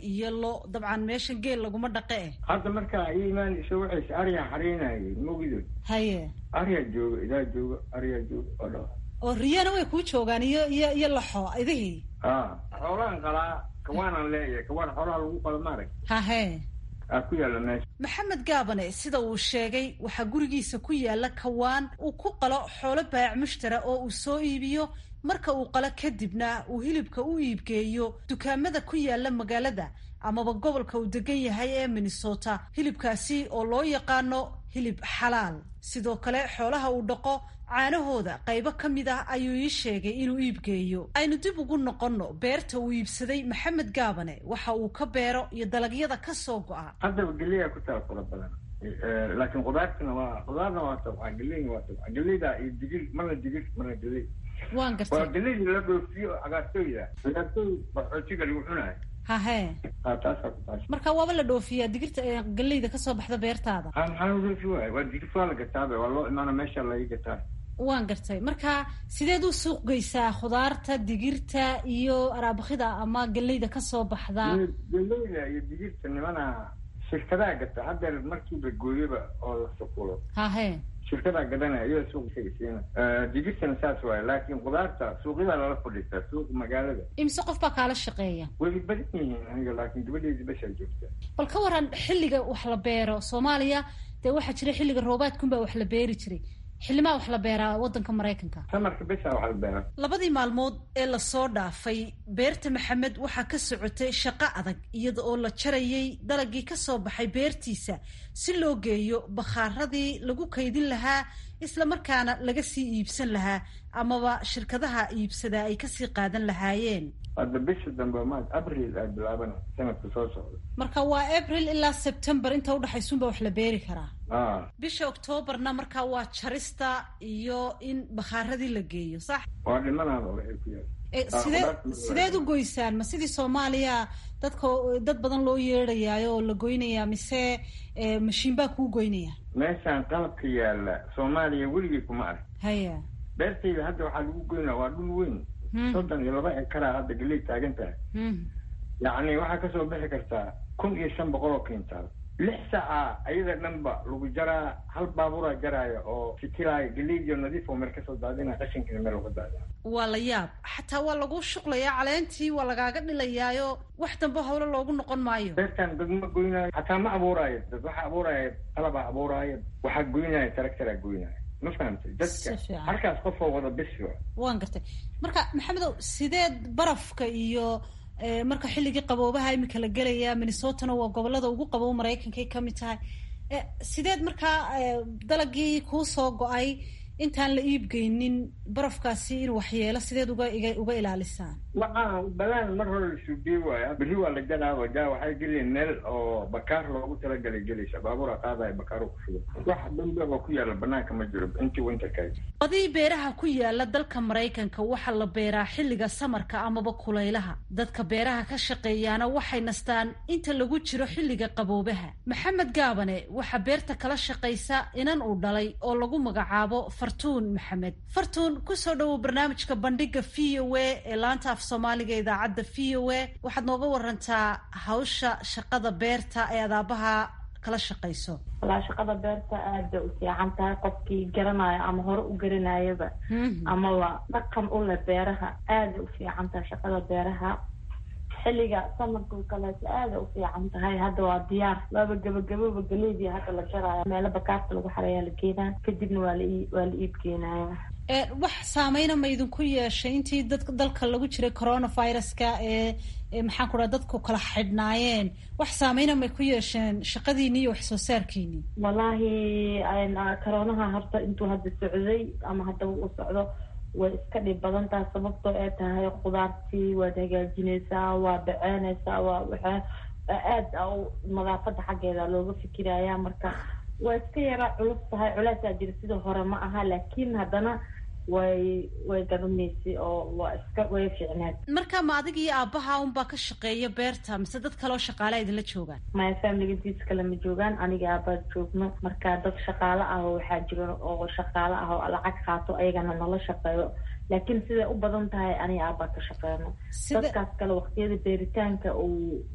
howlo dabcan meeshan geel laguma dhaqe eh
hadda markaa ii imaanayso waxays aryaa xariinayay mogido
haye
aryaa jooga idaa jooga aryaa jooga oo dha
oo riyana way kuu joogaan iyo iyo iyo laxo idihii
a xoolaan qalaa kawaanaan leeyahay kawaan xoolaha lagu qalo maarag
hahe
aa ku yaalla meesha
maxamed gaabane sida uu sheegay waxaa gurigiisa ku yaala kawaan uu ku qalo xoolo baayac mushtara oo uu soo iibiyo marka uu qalo kadibna uu hilibka u iibgeeyo dukaamada ku yaala magaalada amaba gobolka uu degan yahay ee minnesota hilibkaasi oo loo yaqaano hilib xalaal sidoo kale xoolaha uu dhaqo caanahooda qaybo ka mid ah ayuu ii sheegay inuu iibgeeyo aynu dib ugu noqonno beerta uu iibsaday maxamed gaabane waxa uu ka beero iyo dalagyada ka soo go'a
haddaba geleyaa ku taal fara badan laakiin qudaartana waa qudaarna waa tabca geleyna waa tabca geleyda iyo digir marna digir marna geley
waan
waa
gartay
geleydii la dhoofiyo cagaartooyda cagaartooy baxoojiga lagu cunayo
hahe
ha taasaa ku taasha
marka waaba la dhoofiyaa digirta ee galleyda kasoo baxda beertaada
ha maxaa loo dhoofi waaya waa digir waa la gataabe waa loo imaana meesha laga gataa
waan gartay marka sideed u suuq geysaa khudaarta digirta iyo araabakida ama galleyda kasoo baxda
geleyda iyo digirta nimana shirkadaa gata haddeer markiiba gooyoba oo la sukulo
hahe
shirkadaa gadanaya iyada suuq siina digirtana saas waaye laakiin qudaarta suuqyadaa lala fadhiistaa suuqa magaalada
imise qof baa kaala shaqeeya
way badan yihiin aniga laakiin gabadheedi bashaa joogta
bal ka waran xilliga wax la beero soomaaliya dee waxaa jira xilliga roobaadkunbaa wax la beeri jiray xillimaa wax la beeraa waddanka maraykanka
samarka besaa waxa la beeraa
labadii maalmood ee lasoo dhaafay beerta maxamed waxaa ka socotay shaqo adag iyada oo la jarayay dalagii kasoo baxay beertiisa si loo geeyo bakhaaradii lagu kaydin lahaa isla markaana laga sii iibsan lahaa amaba shirkadaha iibsadaa ay kasii qaadan lahaayeen
hadda bisha dambe ma abril ay bilaabana sanadka soo socda
marka waa april ilaa september inta udhexaysunba wax la beeri karaa
a
bisha octoobarna markaa waa jarista iyo in bakhaaradii la geeyo sax
waa dhimanaaba waxay ku yaal
E, sidee sideed u goysaan ma sidii soomaaliya dadka dad badan loo yeedhayaayo oo la goynayaa mise e, mashiin baa kuu goynaya
meeshaan qalabka yaalla soomaaliya weligay kuma ark
haya
beertayda hadda waxaa lagu goynaa waa dhul weyn
Hmm.
soddon iyo laba ekaraa hadda galey taagan tahay
Hmm.
yacni waxaa kasoo bixi kartaa kun iyo shan boqol oo kintaal lix saaca ayada dhanba lagu jaraa hal baaburaa jaraaya oo fitilaayo galeydiyo nadiif oo meel kasoo daadina qashinkina meel lagu daadina
waa la yaab xataa waa lagu shuqlayaa caleentii waa lagaaga dhilayaayo wax dambe howlo loogu noqon maayo
beertan dad ma goynaayo xataa ma abuuraayo dad waxaa abuuraayo qalabaa abuuraayo waxaa goynaayo taraktaraa goynaayo ma fahamtay
Si
dadka
fiican.
halkaas qofoo wada bisi
waan gartay marka maxamedow sideed barafka iyo e, marka xilligii qaboobaha imika la gelaya minnesotana waa gobolada ugu qabow maraykankay ka mid tahay e, sideed markaa e, dalagii kuu soo go-ay intaan la iibgeynin barafkaasi inuu waxyeelo sideed uga iga- uga ilaalisaan
waxaa balaan mar hore la suubiye waaya berri waa la gadaaba jaa waxay gelayeen meel oo bakaar loogu talagalay gelaysa baabuura qaadaya bakaaru ku shugo wax dambe oo ku yaala banaanka ma jiro intii winterkay
badii beeraha ku yaala dalka maraykanka waxaa la beeraa xilliga samarka amaba kulaylaha dadka beeraha ka shaqeeyaana waxay nastaan inta lagu jiro xilliga qaboobaha maxamed gaabane waxaa beerta kala shaqaysa inan uu dhalay oo lagu magacaabo fartuun maxamed fartuun kusoo dhowow barnaamijka bandhiga v o a ee laanta af soomaaliga ee idaacadda v o a waxaad nooga warantaa hawsha shaqada beerta ee adaabaha kala shaqayso
walaa shaqada beerta aad bay u fiican tahay qofkii garanayo ama hore u garanayaba amaba dhaqan u leh beeraha aaday u fiican tahay shaqada beeraha xilliga samarka kaleeto aaday u fiican tahay hadda waa diyaar waaba gabagababa galeydii hadda la jaraayo meelo bakaarta lagu xarayaa la keenaa kadibna waa la ii- waa la iib keenaya
ee wax saameyna ma idinku yeeshay intii dadka dalka lagu jiray coronaviruska ee ee maxaan ku dhaha dadku kala xidhnaayeen wax saameyna may ku yeesheen shaqadiinii iyo wax soo saarkiinii
wallaahi ayna- karoonaha horta intuu hadda socday ama haddaba uu socdo way iska dhib badan tahay sababtoo ay tahay khudaartii waad hagaajinaysaa waa baceynaysaa waa waxaa aad a u nadaafada xaggeeda looga fikiraya marka waa iska yara culus tahay culeysaa jira sida hore ma aha laakiin haddana way way garanaysay oo waa iska way fiicneed
marka ma adiga iyo aabbaha unbaa ka shaqeeya beerta mise dad kaleoo shaqaalea idinla joogaan
maya familigadiis kale ma joogaan aniga aabaad joogno marka dad shaqaale ah oo waxaa jira oo shaqaale ah oo lacag qaato ayagana nala shaqeeyo laakiin siday u badan tahay aniga aabaa ka shaqeyno
sida
dadkaas kale waqtiyada beeritaanka uu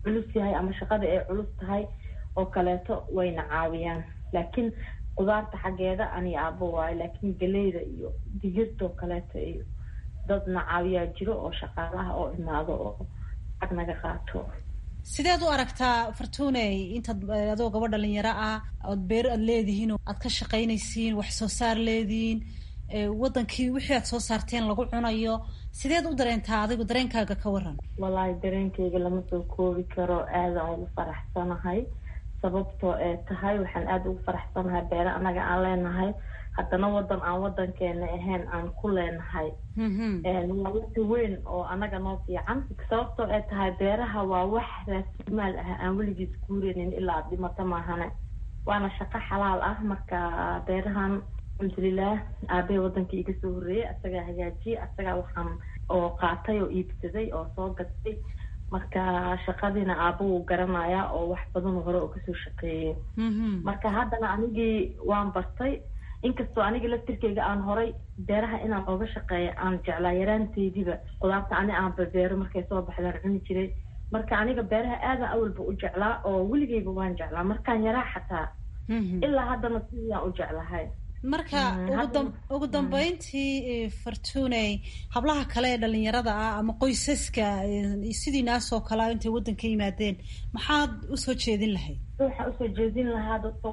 culus yahay ama shaqada ay culus tahay oo kaleeto wayna caawiyaan laakiin qudaarta xaggeeda aniga aabo waayo laakiin galeyda iyo digirtoo kaleeto iyo dadna caawiyaa jiro oo shaqaalaha oo imaado oo lacag naga qaato
sideed u aragtaa fartuuney intaad adoo gaba dhalinyaro ah ood beer aad leedihiin oo aad ka shaqaynaysiin wax soo saar leedihiin wadankii wixii aad soo saarteen lagu cunayo sideed u dareentaa adigu dareenkaaga ka waran
wallaahi dareenkayga lama soo koobi karo aadaan ugu faraxsanahay sababtoo ee tahay waxaan aada ugu faraxsanahay beere annaga aan leenahay haddana wadan aan wadankeena ahayn aan ku leenahay waa waqti weyn oo annaga noo fiican sababtoo ee tahay beeraha waa wax raasimaal ah aan weligiis guureynin ilaa ad dhimato maahane waana shaqo xalaal ah marka beerahan alxamdulilah aabahey wadankii iga soo horreeyay asagaa hagaajiyay asagaa waxaan oo qaatay oo iibsaday oo soo gatay marka shaqadiina aaba wuu garanayaa oo wax badan hore oo kasoo shaqeeyay marka haddana anigii waan bartay inkastoo aniga laftirkeyga aan horay beeraha inaan ooga shaqeeya aan jeclaa yaraanteydiiba qudaarta ani aan babeero markay soo baxdaan cuni jiray marka aniga beeraha aadan awalba u jeclaa oo weligeyba waan jeclaa markaan yaraa xataa ilaa haddana sidaan u jeclahay
marka ugu dambeyntii fartuney hablaha kale ee dhalinyarada ah ama qoysaska sidiinaasoo kalea intay waddanka yimaadeen maxaad usoo jeedin lahayd
waxaan usoo jeedin lahaa dadka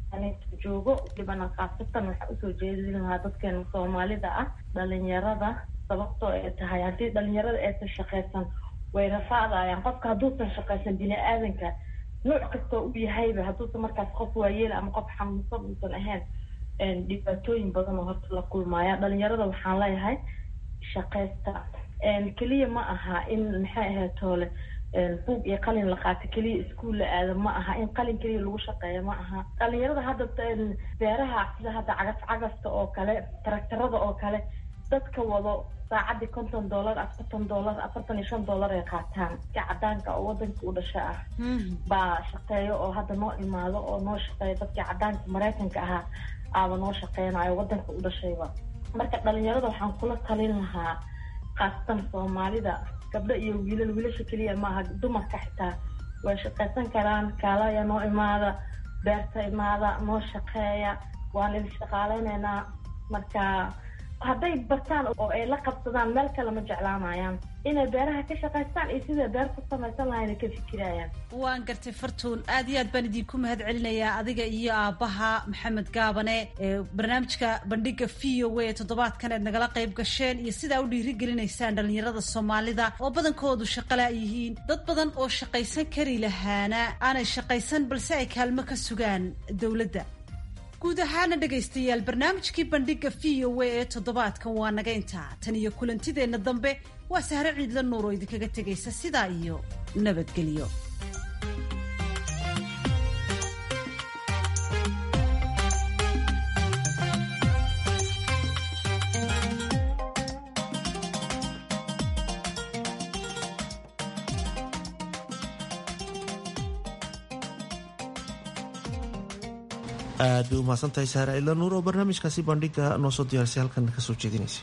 joogo dhibana khaasatan waxaan usoo jeedin lahaa dadkeena soomaalida ah dhalinyarada sababtoo ay tahay haddii dhalinyarada aysan shaqaysan way rafaadayaan qofka hadduusan shaqaysan bini aadanka nooc kastoo u yahayba hadduusan markaas qof waayeela ama qof xanuunsan uusan ahayn dhibaatooyin badan oo horta la kulmaaya dhalinyarada waxaan leeyahay shaqaysta keliya ma aha in maxay ahayd toole buug iyo qalin la qaato keliya iskuol la aado ma aha in qalin keliya lagu shaqeeyo ma aha dhalinyarada hadda beeraha sida hadda cagaf cagafta oo kale taraktarada oo kale dadka wado saacadii konton dollar afartan dollar afartan iyo shan dollar ay qaataan si cadaanka oo wadanka u dhasha ah baa shaqeeyo oo hadda noo imaado oo noo shaqeeyo dadkii cadaanka maraykanka ahaa aaba noo shaqeynayo wadanka u dhashayba marka dhalinyarada waxaan kula talin lahaa khaasatan soomaalida gabdho iyo wiilal wiilasha keliya maaha dumarka xitaa way shaqaysan karaan kaalaya noo imaada beerta imaada noo shaqeeya waan idin shaqaaleyneynaa marka hadday bartaan oo ay la qabsadaan meel kale ma jeclaanayaan inay beeraha ka shaqaystaan iyo siday beer ku samaysan lahayna ka fikirayaan
waan gartay fartuun aad iyo aad baan idinku mahad celinayaa adiga iyo aabbaha maxamed gaabane ee barnaamijka bandhiga v o a toddobaadkan eed nagala qayb gasheen iyo sidaa u dhiirigelinaysaan dhalinyarada soomaalida oo badankoodu shaqala yihiin dad badan oo shaqaysan kari lahaana aanay shaqaysan balse ay kaalmo ka sugaan dowladda guud ahaana dhegaystayaal barnaamijkii bandhiga v o a ee toddobaadkan waa naga intaa tan iyo kulantideenna dambe waa sahre ciidla nuur oo idinkaga tegaysa sidaa iyo nabadgelyo
aad bay umahadsan tahay saare cidla nuur oo barnaamijkaasi bandhiga noo soo diyaarisay halkan kasoo jeedinaysa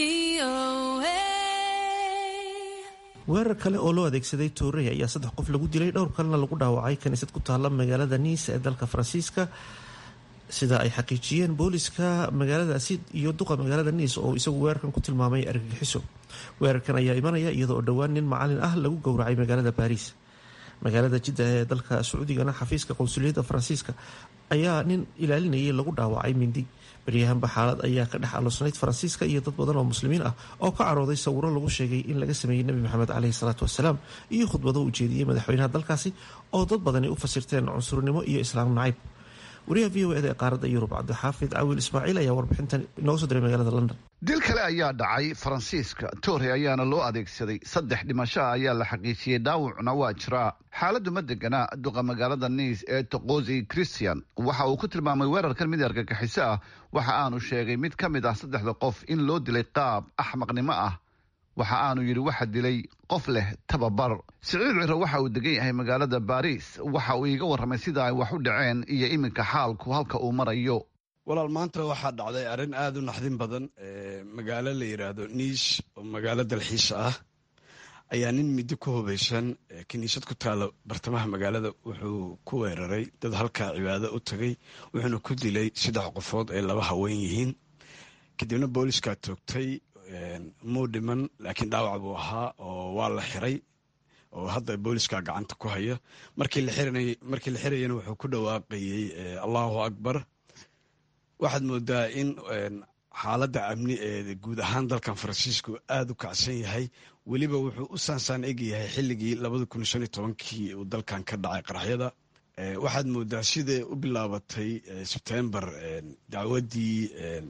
weerar kale oo loo adeegsaday toorey ayaa saddex qof lagu dilay dhowr kalena lagu dhaawacay kaniisad ku taalla magaalada niis ee dalka faransiiska sida ay xaqiijiyeen booliska magaaladaasi iyo duqa magaalada niis oo isagu weerarkan ku tilmaamay argagixiso weerarkan ayaa imanaya iyadoo dhowaan nin macalin ah lagu gowracay magaalada baariis magaalada jidda ee dalka sacuudigana xafiiska qonsuliyadda faransiiska ayaa nin ilaalinayay lagu dhaawacay mindi baryahanba xaalad ayaa ka dhex aloosnayd faransiiska iyo dad badan oo muslimiin ah oo ka carooday sawiro lagu sheegay in laga sameeyey nebi maxamed caleyhi salaatu wasalaam iyo khudbado u jeediyey madaxweynaha dalkaasi oo dad badani u fasirteen cunsurnimo iyo islaam nacayb wariyaha v o eda ee qaaradda yurub cabdixaafid cawiil ismaaciil ayaa warbixintan inooga soo diray magaalada london
dil kale ayaa dhacay faransiiska toore ayaana loo adeegsaday saddex dhimasho ah ayaa la xaqiijiyey dhaawacna waa jiraa xaaladdu ma degana duqa magaalada niis ee toqosi christian waxa uu ku tilmaamay weerarkan mid argagixiso ah waxa aanu sheegay mid ka mid ah saddexda qof in loo dilay qaab axmaqnimo ah waxa aanu yidhi waxa dilay qof leh tababar siciid ciro waxa uu degan yahay magaalada baariis waxa uu iiga warramay sida ay wax u dhaceen iyo iminka xaalku halka uu marayo
walaal maanta waxaa dhacday arrin aada u naxdin badan magaalo la yidhaahdo niish oo magaalo dalxiis ah ayaa nin midi ku hubaysan kiniisad ku taala bartamaha magaalada wuxuu ku weeraray dad halkaa cibaado u tagay wuxuuna ku dilay saddex qofood ay laba haween yihiin kadibna booliskaa toogtay muu dhiman laakiin dhaawac buu ahaa oo waa la xiray oo hadda booliska gacanta ku haya markii la xirayana wuxuu ku dhawaaqayey allahu akbar waxaad moodaa in xaaladda amni ee guud ahaan dalkan faransiisku aada u kacsan yahay weliba wuxuu u saansaan egyahay xilligii labada kun shan iyo tobankii uu dalkan ka dhacay qaraxyada waxaad moodaa siday u bilaabatay sebtembar dacwaddii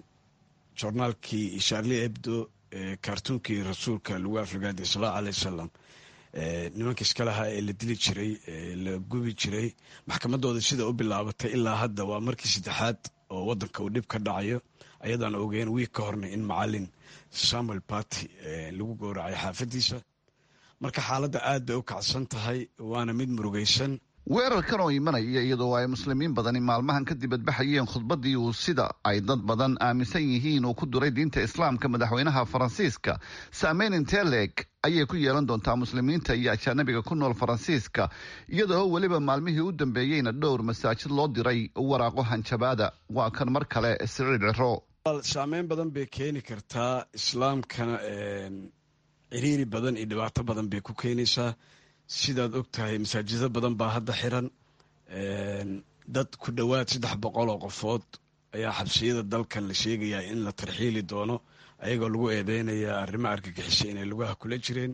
jornaalkii sharli ebdo kartuunkii rasuulka lagu afrigaaday sala aleh wasalam nimanka iskalahaa ee la dili jiray la gubi jiray maxkamadooda sida u bilaabatay ilaa hadda waa markii saddexaad oo wadanka uu dhib ka dhacayo ayadaan ogeen wiig ka horna in macalin samuel party lagu gowracay xaafadiisa marka xaaladda aad bay u kacsan tahay waana mid murugaysan
weerarkan oo imanaya iyadoo ay muslimiin badani maalmahan ka dibadbaxayeen khudbaddii uu sida ay dad badan aaminsan yihiin uu ku duray diinta islaamka madaxweynaha faransiiska saameyn inteleg ayay ku yeelan doontaa muslimiinta iyo ajaanabiga ku nool faransiiska iyadoo weliba maalmihii u dambeeyeyna dhowr masaajid loo diray waraaqo hanjabaada waa kan mar kale siciid ciro
saameyn badan bay keeni kartaa islaamkana ciriiri badan iyo dhibaato badan bay ku keenaysaa sidaad og tahay masaajido badan baa hadda xiran dad ku dhowaad saddex boqol oo qofood ayaa xabsiyada dalkan la sheegayaa in la tarxiili doono ayagoo lagu eedeynaya arrimo argagixisa inay lugaha kula jireen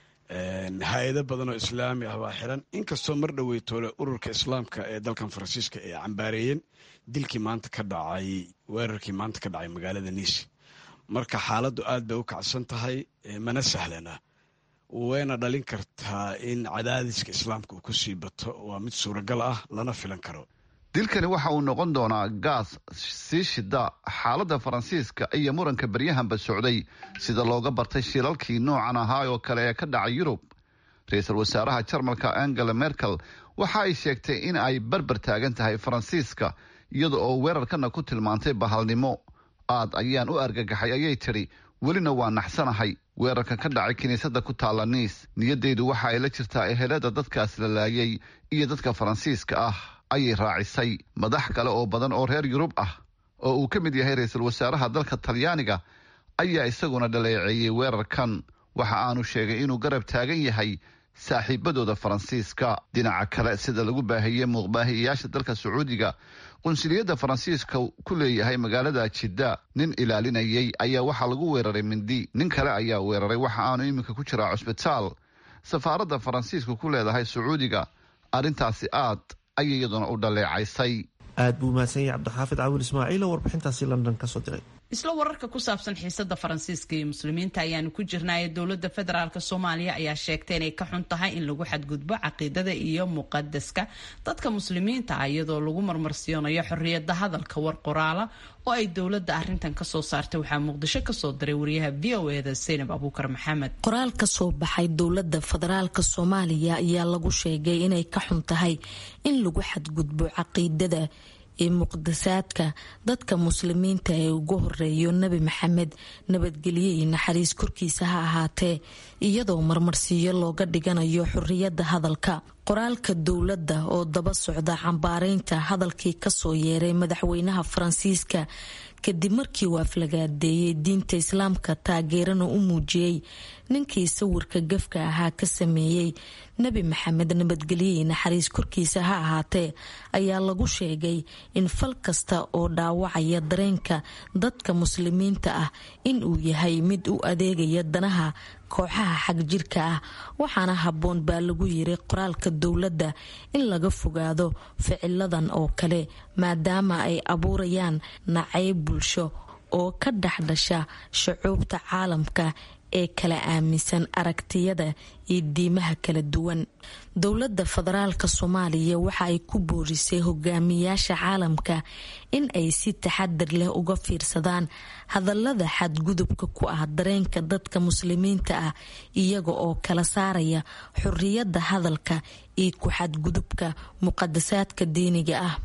hay-ado badan oo islaami ah baa xiran inkastoo mar dhoweytoole ururka islaamka ee dalkan faransiiska ay cambaareeyeen dilkii maanta ka dhacay weerarkii maanta ka dhacay magaalada niis marka xaaladdu aad bay u kacsan tahay mana sahlana wayna dhalin kartaa in cadaadiska islaamka uu ku sii bato waa mid suuragal ah lana filan karo
dilkani waxa uu noqon doonaa gaas sii shida xaaladda faransiiska iyo muranka beryahanba socday sida looga bartay shilalkii noocan ahaa oo kale ee ka dhacay yurub ra-iisul wasaaraha jarmalka angela merkel waxa ay sheegtay in ay barbar taagan tahay faransiiska iyada oo weerarkana ku tilmaantay bahalnimo aad ayaan u argagaxay ayay tidhi welina waa naxsanahay weerarkan ka dhacay kiniisadda ku taalla niis niyadeydu waxa ay la jirtaa ehelada dadkaas la laayay iyo dadka faransiiska ah ayay raacisay madax kale oo badan oo reer yurub ah oo uu ka mid yahay ra-iisul wasaaraha dalka talyaaniga ayaa isaguna dhaleeceeyey weerarkan waxa aanu sheegay inuu garab taagan yahay saaxiibadooda faransiiska dhinaca kale sida lagu baahiyey muuqbaahiyayaasha dalka sacuudiga qunsuliyadda faransiiska ku leeyahay magaalada jidda nin ilaalinayay ayaa waxaa lagu weeraray mindi nin kale ayaa weeraray waxa aanu iminka ku jiraa cusbitaal safaaradda faransiiska ku leedahay sacuudiga arrintaasi aad ayay iyaduna u dhaleecaysay
aad buu mahadsan yahay cabdixaafid caawil ismaaciil oo warbixintaasi london ka soo diray
isla wararka ku saabsan xiisada faransiiska iyo muslimiinta ayaanu ku jirnaaye dowlada federaalk soomaaliya ayaa sheegtay inay ka xun tahay in lagu xadgudbo caqiidada iyo muqadaska dadka muslimiinta ah iyadoo lagu marmarsiyoonayo xoriyada hadalka war qoraala oo ay dowlada arintan kasoo saartay waxaa muqdisho kasoo diray wariyaha v o eda saynab abuukar maxamed
qoraal ka soo baxay dowlada federaalk soomaaliya ayaa lagu sheegay inay ka xun tahay in lagu xadgudbo caqiidada ee muqdasaadka dadka muslimiinta ee ugu horeeyo nebi maxamed nabadgelyo iyo naxariis korkiisa ha ahaatee iyadoo marmarsiiyo looga dhiganayo xoriyada hadalka qoraalka dowladda oo daba socda cambaareynta hadalkii kasoo yeeray madaxweynaha faransiiska kadib markii uu aflagaadeeyey diinta islaamka taageerana u muujiyey ninkii sawirka gafka ahaa ka sameeyey nebi maxamed nabadgelyoii naxariis korkiisa ha ahaatee ayaa lagu sheegay in fal kasta oo dhaawacaya dareenka dadka muslimiinta ah in uu yahay mid u adeegaya danaha kooxaha xagjirka ah waxaana habboon baa lagu yiri qoraalka dowladda in laga fogaado ficiladan oo kale maadaama ay abuurayaan nacayb bulsho oo ka dhex dhasha shucuubta caalamka ee kala aaminsan aragtiyada iyo diimaha kala duwan dowladda federaalka soomaaliya waxa ay ku boorisay hogaamiyaasha caalamka in ay si taxadar leh uga fiirsadaan hadallada xadgudubka ku ah dareenka dadka muslimiinta ah iyaga oo kala saaraya xoriyadda hadalka iyo ku xadgudubka muqadasaadka diiniga ah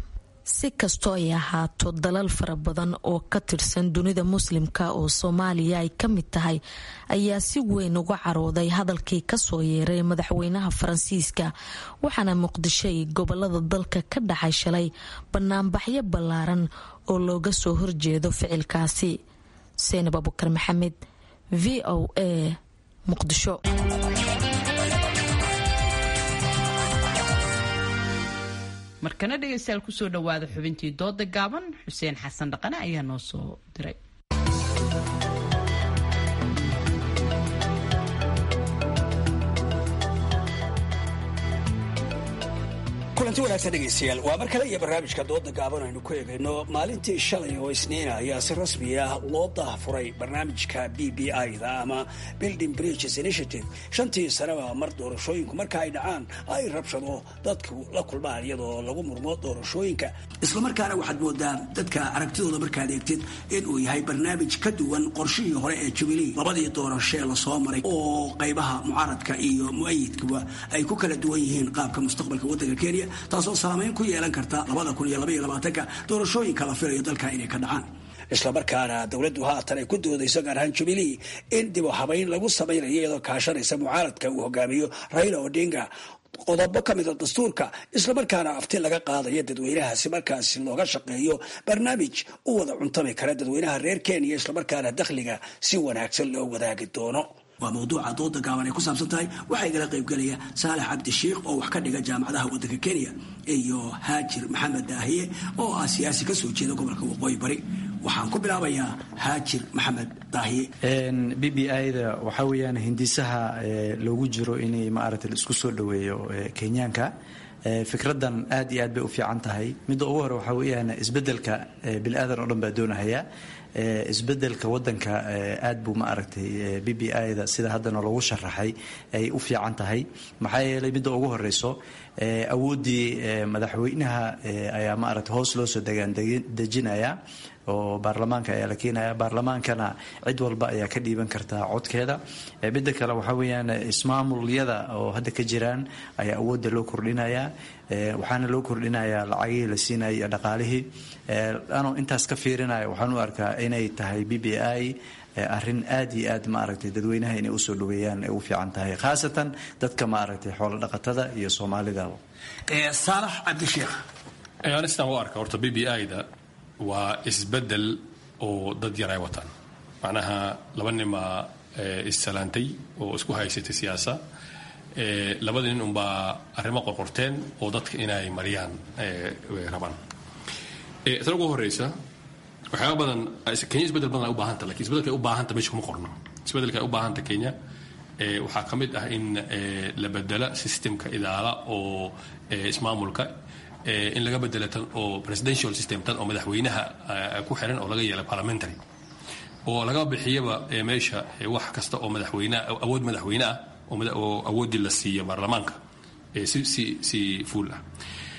si kastoo ay ahaato dalal fara badan oo ka tirsan dunida muslimka oo soomaaliya ay ka mid tahay ayaa si weyn uga carooday hadalkii kasoo yeeray madaxweynaha faransiiska waxaana muqdisho iyo gobolada dalka ka dhacay shalay banaanbaxyo ballaaran oo looga soo horjeedo ficilkaasi seenab abukar maxamed v o a muqdisho
markana dhegaystayaal kusoo dhawaada xubintii dooda gaaban xuseen xasan dhaqane ayaa noo soo diray
kulanti wanaagsan dhegaystayaal waa mar kale iyo barnaamijka dooda gaaban aynu ku eegayno maalintii shalay oo isniina ayaa si rasmi ah loo daahfuray barnaamijka b b i-da ama building bridges initiative shantii sanaba mar doorashooyinku marka ay dhacaan ay rabshado dadku la kulmaan iyadoo lagu murmo doorashooyinka islamarkaana waxaad moodaa dadka aragtidooda markaad eegtid inuu yahay barnaamij ka duwan qorshihii hore ee jubilee labadii doorashee lasoo maray oo qaybaha mucaaradka iyo mu-ayidkuba ay ku kala duwan yihiin qaabka mustaqbalka waddanka kenya taasoo saamayn ku yeelan karta labada kun iyo labaiyo labaatanka doorashooyinka la filayo dalka inay ka dhacaan islamarkaana dowladdu haatan ay ku doodayso gaar ahaan jubilee in dib u habayn lagu samaynayo iyadoo kaashanaysa mucaaradka uu hogaamiyo raila odinga qodobo ka mida dastuurka islamarkaana afti laga qaadayo dadweynahaasi markaasi looga shaqeeyo barnaamij u wada cuntami kara dadweynaha reer kenya islamarkaana dakhliga si wanaagsan loo wadaagi doono waa mawduuca dooda gaaban ay ku saabsan tahay waxaa igala qaybgelaya saalax cabdishiikh oo wax ka dhiga jaamacadaha waddanka kenya iyo haajir maxamed daahiye oo ah siyaasi ka soo jeeda gobolka waqooyi bari waxaan ku bilaabayaa haajir maxamed daahiye
b b i-da waxaa weeyaan hindisaha loogu jiro inay maaragtay isku soo dhoweeyo kenyaanka fikradan aad iyo aad bay u fiican tahay midda ugu hore waxaa weeyaan isbedelka bini-aadan oo dhan baa doonahaya isbedelka wadanka aad buu maaragtay b b i-da sida haddana lagu sharaxay ay u fiican tahay maxaa yeelay midda ugu horeyso awooddii madaxweynaha ayaa maaragtay hoos loo soo degaandejinaya oo baarlamaanka ayaa la keenaya baarlamaankana cid walba ayaa ka dhiiban kartaa codkeeda midda kale waxaa weeyaan ismaamulyada oo hadda ka jiraan ayaa awoodda loo kordhinaya waxaana loo kordhinayaa lacagihii la siinaya iyo dhaqaalihii anoo intaas ka fiirinaya waxaan u arkaa inay tahay b b i arrin aad iyo aad maaragtay dadweynaha inay usoo dhaweeyaan ay u fiican tahay khaasatan dadka maaragtay xoolo dhaqatada iyo soomaalida
saalax cabdisheekh
anistaan u arka horta b b i-da waa isbedel oo dad yar ay wataan macnaha laba nimaa issalaantay oo isku haysatay siyaasa labada nin unbaa arrimo qorqorteen oo dadka inay mariyaan rabaan tan ugu horeysa waxyaaba badan kenya isbedel badan ay u baahanta lakin isbedelka ay u baahanta meesha kuma qorno isbedelka ay u baahanta kenya waxaa ka mid ah in la bedela systemka idaala oo ismaamulka in laga bedela tan oo presidential system tan oo madaxweynaha ku xiran oo laga yeela parliamentary oo laga bixiyaba meesha wax kasta oo madaxweyne awood madaxweyne ah oo awooddii la siiyo baarlamaanka si si si fuul ah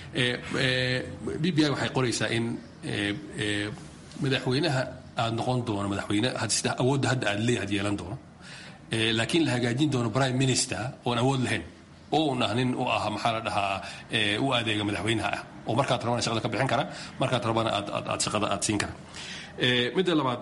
b b i waxay qoraysaa in madaxweynaha aada noqon doono madaxweyne sida awoodda hadda aad leeyahay yeelan doono laakiin la hagaajin doono prime minister oon awood lahayn oo un ah nin u ah maxaa la dhahaa u adeega madaxweynaha ah oo markaad rabana shaqada ka bixin kara markaad rabana aad aad shaqada aad siin kara midda labaad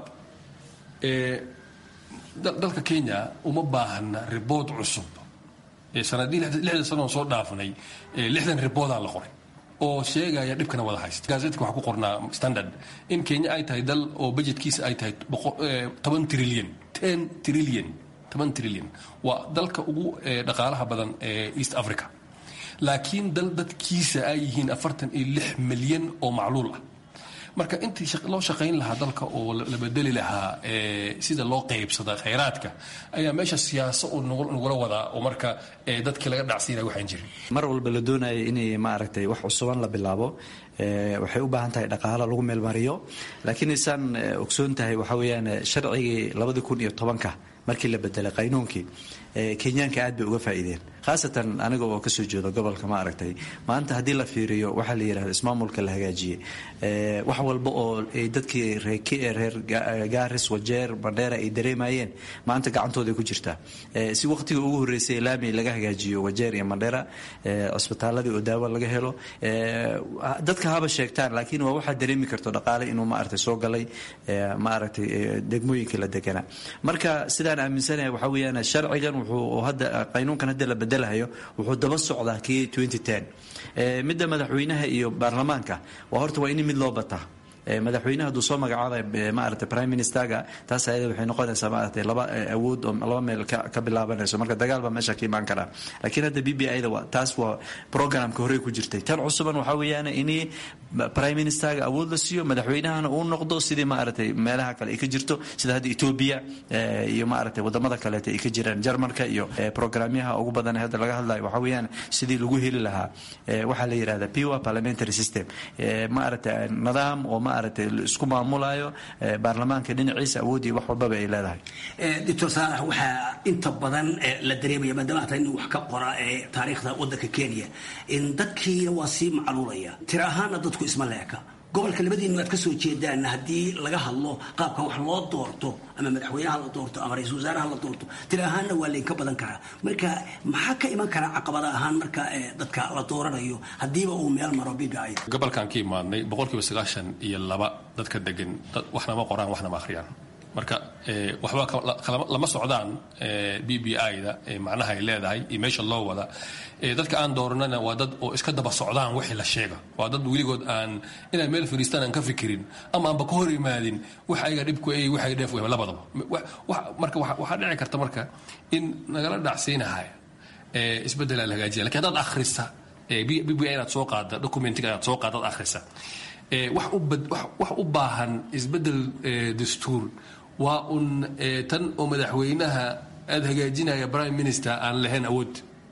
dalka kenya uma baahna ribood cusub sanadii lixda sanoon soo dhaafnay lixdan riboodaa la qoray oo sheegaya dhibkana wada haysta gaazetka waxaa ku qornaa standard in kenya ay tahay dal oo budgetkiisa ay tahay toban trillion ten trillion toban trillion waa dalka ugu dhaqaalaha badan ee east africa laakiin dal dadkiisa ay yihiin afartan iyo lix milyan oo macluul ah marka intii loo shaqayn lahaa dalka oo la bedeli lahaa sida loo qaybsada khayraadka ayaa meesha siyaaso uu nagula wadaa oo marka dadkii laga dhacsiinaya waxaan jirin
mar walba la doonaya inay maaragtay wax cusuban la bilaabo waxay u baahan tahay dhaqaalo lagu meelmariyo laakiin isaan ogsoon tahay waxaa weeyaan sharcigii labadii kun iyo tobanka markii la bedelay qaynuunkii kenyaanka aad bay uga faa'iideen khaasatan aniga oo kasoo jeedo gobolka ma aragtay maanta haddii la fiiriyo waxaa la yidhahda ismaamulka la hagaajiyey wax walba oo ay dadkii reer gaaris wajeer bandheera ay dareemayeen maanta gacantooday ku jirtaa si waqtiga ugu horreysay laami laga hagaajiyo wajeer iyo mandheera cisbitaaladii oo daawo laga helo dadka haba sheegtaan laakiin waa waxaa dareemi karto dhaqaale inuu maaragtay soo galay maaragtay degmooyinkii la deganaa marka sidaan aaminsanahay waxaa weeyaan sharcigan wuxuu hadda qaynuunkan hadda la bedelahayo wuxuu daba socdaa kii midda madaxweynaha iyo baarlamaanka waa horta waa in mid loo bataa madaxweynaha hadduu soo magacaabay maaragtay prime ministerga taas ayada waxay noqonaysaa maaragtay laba awood oo laba meel ka bilaabanayso marka dagaal baa meesha ka imaan karaa laakiin hadda b b ida taas waa programka horey ku jirtay tan cusuban waxaa weeyaan in prime ministerga awood la siiyo madaxweynahana uu noqdo sidii maaragtay meelaha kale ay ka jirto sida hadda ethiopia iyo maaragtay wadamada kaleeta ay ka jiraan jarmalka iyo programyaha ugu badan hadda laga hadlayo waxaa weeyaan sidii lagu heli lahaa waxaa la yidhahda pure parliamentary system maaragtay nidaam oo maaragtay isku maamulayo baarlamaanka dhinaciisa awoodii wax walbaba ay leedahay
doctor saalax waxaa inta badan la dareemaya maadaama hata nin wax ka qora ee taariikhda waddanka kenya in dadkiina waa sii macluulaya tira ahaana dadku isma leeka gobolka labadiinu aad ka soo jeedaan haddii laga hadlo qaabka wax loo doorto ama madaxweynaha la doorto ama ra-iisul wasaaraha la doorto tira ahaanna waa laynka badan karaa marka maxaa ka iman karaa caqabada ahaan marka dadka la dooranayo haddiiba uu meel maro b b i
gobolkan ka imaadnay boqolkiiba sagaashan iyo laba dadka degan waxna ma qoraan waxna ma akhriyaan marka waxba lama socdaan b b i-da macnaha ay leedahay iyo meesha loo wada dadka aan dooranana waa dad oo iska daba socdaan wixii la sheega waa dad weligood aan inay meel fadhiistaan aan ka fikirin ama aanba ka hor imaadin wax ayaga dhibku ay wax ay dheef wehba labadaba marka waxaa dhici karta marka in nagala dhacsiinahaya isbeddel aan la hagaajiya lakin haddaad akhrisa b b i inaad soo qaada documentiga inaad soo qaada ad akhrisa wax u baahan isbeddel dastuur waa un tan oo madaxweynaha aada hagaajinaya prime minister aan lahayn awood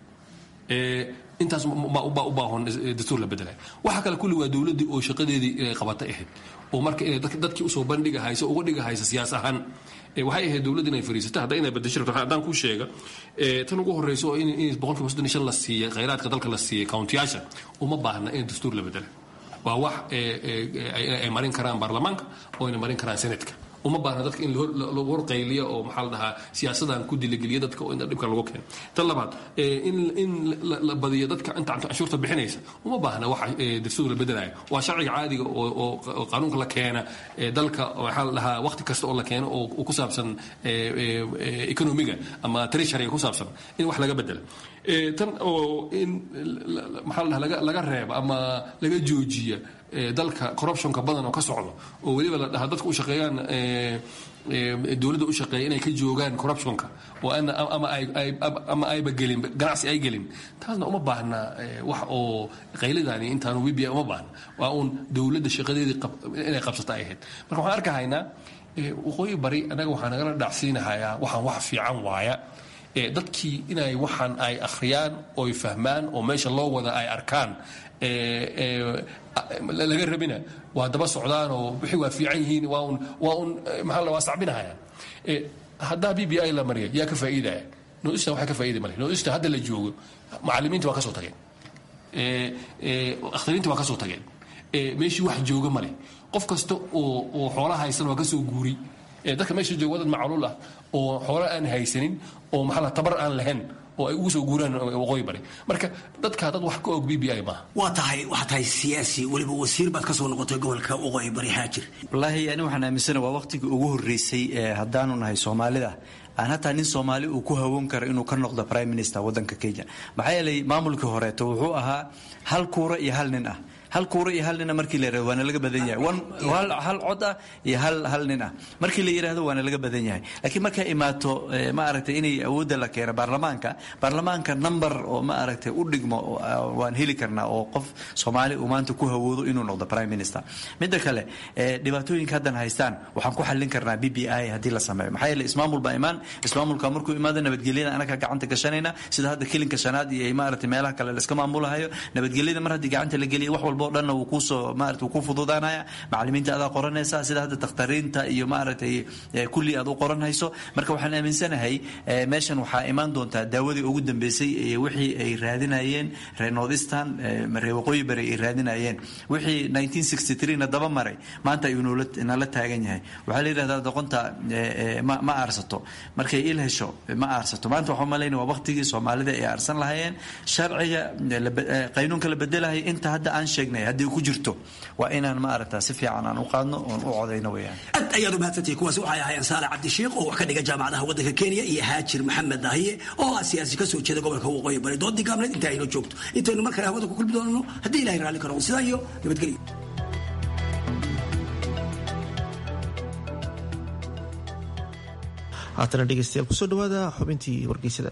intaas baa u baahan dastuur la bedelay waxa kale kulli waa dowladdii oo shaqadeedii inay qabata ahayd oo marka inay dadkii usoo bandhigahayso uga dhigahaysa siyaas ahaan waxay ahayd dowladda inay fariisata hadda inay bedesho rabto haddaan kuu sheega tan ugu horreyso oo in boqolkiiba soddon iyo shan la siiyay khayraadka dalka la siiyay countiyaasha uma baahna in dastuur la bedela waa wax ay marin karaan baarlamaanka oo ayna marin karaan senatka uma baahna dadka in lagu horqayliyo oo maxaa la dhahaa siyaasadan ku diligeliya dadka oo in dhibka lagu keeno tan labaad in la badiyo dadka inta canshuurta bixinaysa uma baahna wax dastuur la bedelaya waa sharciga caadiga oo qaanuunka la keena dalka maxaa la dhahaa waqti kasta oo la keeno oo ku saabsan economiga ama treasuryga ku saabsan in wax laga bedela tan oo in maxaa la dhahaa laga reeba ama laga joojiya dalka corruptionka badan oo ka socdo oo weliba la dhahaa dadka u shaqeeyaan dowladda u shaqeeya inay ka joogaan corruptionka oo ama ayba gelin ganacsi ay gelin taasna uma baahna wax oo qayladani intaanu wibia uma baahna waa uun dowladda shaqadeedii inay qabsata ay ahayd marka waxaan arkahaynaa waqooyi bari annaga waxaa nagala dhacsiinahayaa waxaan wax fiican waaya dadkii inay waxaan ay akhriyaan oy fahmaan oo meesha loo wada ay arkaan laga rabina waa daba socdaan oo wixii waa fiican yihiin waa un waa un maxaa la waa sacbinahayaan haddaa b b i la mariya yaa ka faa'iidaya noista waxay ka faa'iidi male noista hadda la joogo macallimiinta waa ka soo tageen akhtariinta waa ka soo tageen meeshii wax jooga male qof kasta oo oo xoolaha haysan waa ka soo guuri dadka meesha jooga wadad macluul ah oo xoolo aan haysanin oo maxaa la tabar aan lahayn oo ay ugu soo guuraan waqooyi bari marka dadka dad wax ka og b b i maaha
waa tahay waxaa tahay siyaasi weliba wasiir baad ka soo noqotay gobolka waqooyi bari haajir
wallaahi ani waxaan aaminsana waa waqtigii ugu horreysay haddaanu nahay soomaalida aan hataa nin soomaali uu ku hawoon karo inuu ka noqdo prime minister waddanka kenya maxaa yeelay maamulkii horeeto wuxuu ahaa hal kuura iyo hal nin ah hal kuura iyo hal nina markii la yirahdo waana laga badan yahay hal cod ah iyo hal hal nin ah markii la yidhahdo waana laga badan yahay laakiin markay imaato ma aragtay inay awoodda la keeno baarlamaanka baarlamaanka number oo ma aragtay u dhigmo waan heli karnaa oo qof soomaali uu maanta ku hawoodo inuu noqdo prime minister midda kale dhibaatooyinka haddan haystaan waxaan ku xallin karnaa b b i haddii la sameeyo maxaa yeele ismaamul baa imaan ismaamulka markuu imaado nabadgelyada anaga gacanta gashanayna sida hadda kilinka shanaad iyo maaragtay meelaha kale la iska maamulahayo nabadgelyada mar haddii gacanta la geliya wax walbo walba o dhanna wuu kusoo maarata wuu ku fududaanaya macalimiinta adaa qoranaysa sida hadda takhtariinta iyo maaragtay kulli aad u qoranhayso marka waxaan aaminsanahay meeshan waxaa imaan doontaa daawadii ugu dambeysay iyo wixii ay raadinayeen reer northistan reer waqooyi bari ay raadinayeen wixii 1963 na daba maray maanta ayuu nala taagan yahay waxaa la yidhahdaa doqonta ma aarsato markay il hesho ma aarsato maanta waxaa malayna waa waqtigii soomaalida ay aarsan lahayeen sharciga qaynuunka la bedelahay inta hadda aan sheegnay haddii ku jirto waa inaan ma aragtaa si fiican aan u qaadno oon u codayno weyaan
aad ayaad u mahadsantihi kuwaasi waxay ahaayeen saale cabdishiikh oo wax ka dhiga jaamacadaha waddanka kenya iyo haajir maxamed dahiye oo ah siyaasi kasoo jeeda gobolka waqooyi bari doodii gaabneed inta ayno joogto intaynu mar kale hawada ku kulmi doonano haddii ilahay raalli ka noqdo sidaa iyo nabadgelyo
haatana dhegeystayaal kusoo dhawaada xubintii wargeysada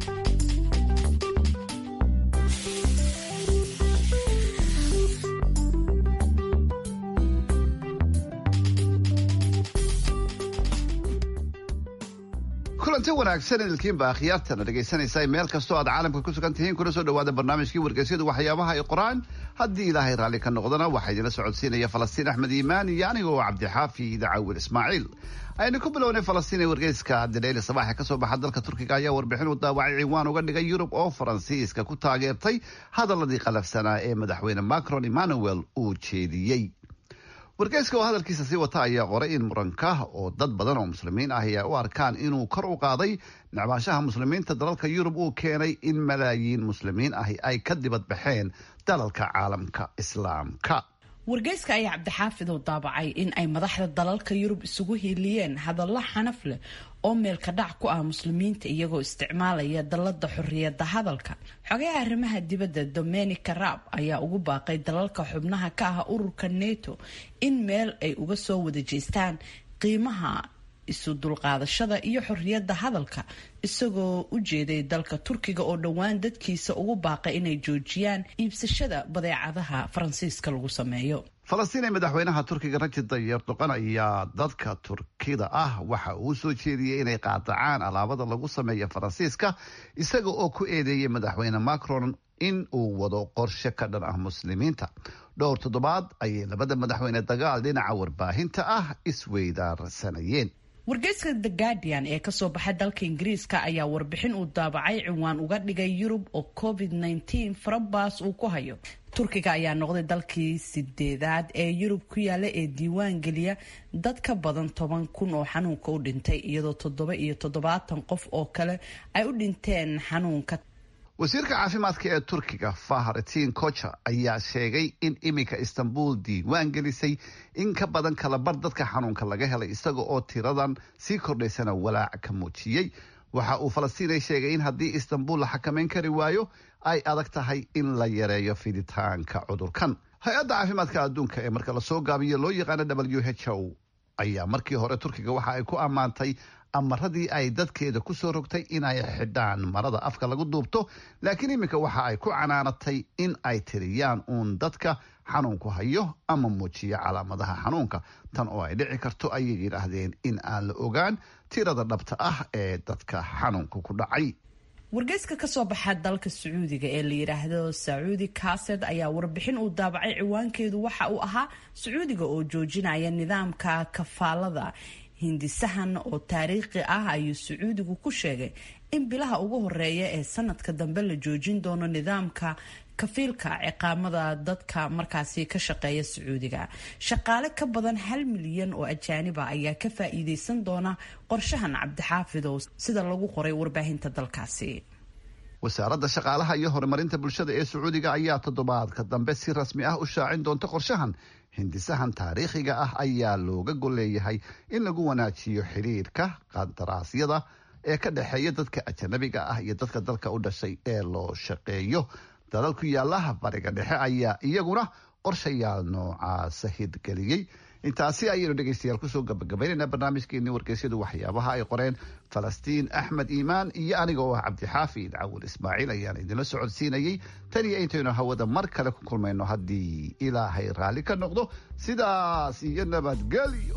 kulanti wanaagsan idilkiinba akhyaartana dhegaysanaysa meel kastoo aad caalamka ku sugan tihiin kuna soo dhawaada barnaamijkii wargeysyadu waxyaabaha ay qoraan haddii ilaahay raalli ka noqdana waxaa idinla socodsiinaya falastiin axmed iimaan iyo anigoo cabdixaafi dacawil ismaaciil aynu ku bilownay falastiin ee wargeyska dileyle sabaaxe kasoo baxa dalka turkiga ayaa warbixin u daawacay ciwaan uga dhigay yurub oo faransiiska ku taageertay hadaladii qalafsanaa ee madaxweyne macron emmanuel uu jeediyey wargeyska oo hadalkiisa sii wata ayaa qoray in muranka oo dad badan oo muslimiin ah ayaa u arkaan inuu kor u qaaday nacbaashaha muslimiinta dalalka yurub uu keenay in malaayiin muslimiin ahi ay ka dibad baxeen dalalka caalamka islaamka
wargeyska ayaa cabdixaafid oo daabacay in ay madaxda dalalka yurub isugu hiiliyeen hadallo xanaf leh oo meelka dhac ku ah muslimiinta iyagoo isticmaalaya dallada xorriyadda hadalka xogayaha arrimaha dibadda domenica raab ayaa ugu baaqay dalalka xubnaha ka ah ururka neto in meel ay uga soo wada jeestaan qiimaha isu dulqaadashada iyo xorriyadda hadalka isagoo u jeeday dalka turkiga oo dhowaan dadkiisa ugu baaqay inay joojiyaan iibsashada badeecadaha faransiiska lagu sameeyo
falastiin ee madaxweynaha turkiga rajid tayyib erdoqan ayaa dadka turkida ah waxa uu soo jeediyey inay qaadacaan alaabada lagu sameeya faransiiska isaga oo ku eedeeyay madaxweyne macron in uu wado qorshe ka dhan ah muslimiinta dhowr toddobaad ayay labada madaxweyne dagaal dhinaca warbaahinta ah isweydaarsanayeen
wargeyska the guardian ee kasoo baxa dalka ingiriiska ayaa warbixin uu daabacay ciwaan uga dhigay yurub oo covid -19 farabaas uu ku hayo turkiga ayaa noqday dalkii sideedaad ee yurub ku yaala ee diiwaan geliya dad ka badan toban kun oo xanuunka u dhintay iyadoo toddoba iyo toddobaatan qof oo kale ay u dhinteen xanuunka
wasiirka caafimaadka ee turkiga fahretin kocha ayaa sheegay in iminka istanbul diiwaan gelisay in ka badan kalabar dadka xanuunka laga helay isaga oo tiradan sii kordhaysana walaac ka muujiyey waxa uu falastiinay sheegay in haddii istanbul la xakamayn kari waayo ay adag tahay in la yareeyo fiditaanka cudurkan hay-adda caafimaadka adduunka ee marka lasoo gaabiyo loo yaqaano w h o ayaa markii hore turkiga waxa ay ku ammaantay amaradii ay dadkeeda ku soo rogtay in ay xidhaan marada afka lagu duubto laakiin iminka waxa ay ku canaanatay in ay tiriyaan uun dadka xanuunku hayo ama muujiyo calaamadaha xanuunka tan oo ay dhici karto ayay yidhaahdeen in aan la ogaan tirada dhabta ah ee dadka xanuunka ku dhacay
wargeyska kasoo baxa dalka sacuudiga ee la yidhaahdo sacuudi kaset ayaa warbixin uu daabacay ciwaankeedu waxa uu ahaa sacuudiga oo joojinaya nidaamka kafaalada hindisahan oo taariikhi ah ayuu sacuudigu ku sheegay in bilaha ugu horeeya ee sanadka dambe la joojin doono nidaamka kafiilka ciqaamada dadka markaasi ka shaqeeya sacuudiga shaqaale ka badan hal milyan oo ajaaniba ayaa ka faa-iideysan doona qorshahan cabdixaafid oo sida lagu qoray warbaahinta dalkaasi
wasaaradda shaqaalaha iyo horumarinta bulshada ee sacuudiga ayaa toddobaadka dambe si rasmi ah u shaacin doonta qorshahan hindisahan taariikhiga ah ayaa looga golleeyahay in lagu wanaajiyo xiriirka qandaraasyada ee ka dhexeeya dadka ajanabiga ah iyo dadka dalka u dhashay ee loo shaqeeyo dalal ku yaalaha bariga dhexe ayaa iyaguna qorshayaal noocaasa hidgeliyey intaasi ayaynu dhegaystayaal kusoo gabagabaynaynaa barnaamijkeeni wargeysyadu waxyaabaha ay qoreen falastiin axmed iimaan iyo aniga oo ah cabdixaafid cawil ismaaciil ayaan idinla socodsiinayey tan iyo intaynu hawada mar kale ku kulmayno haddii ilaahay raalli ka noqdo sidaas iyo nabadgelyo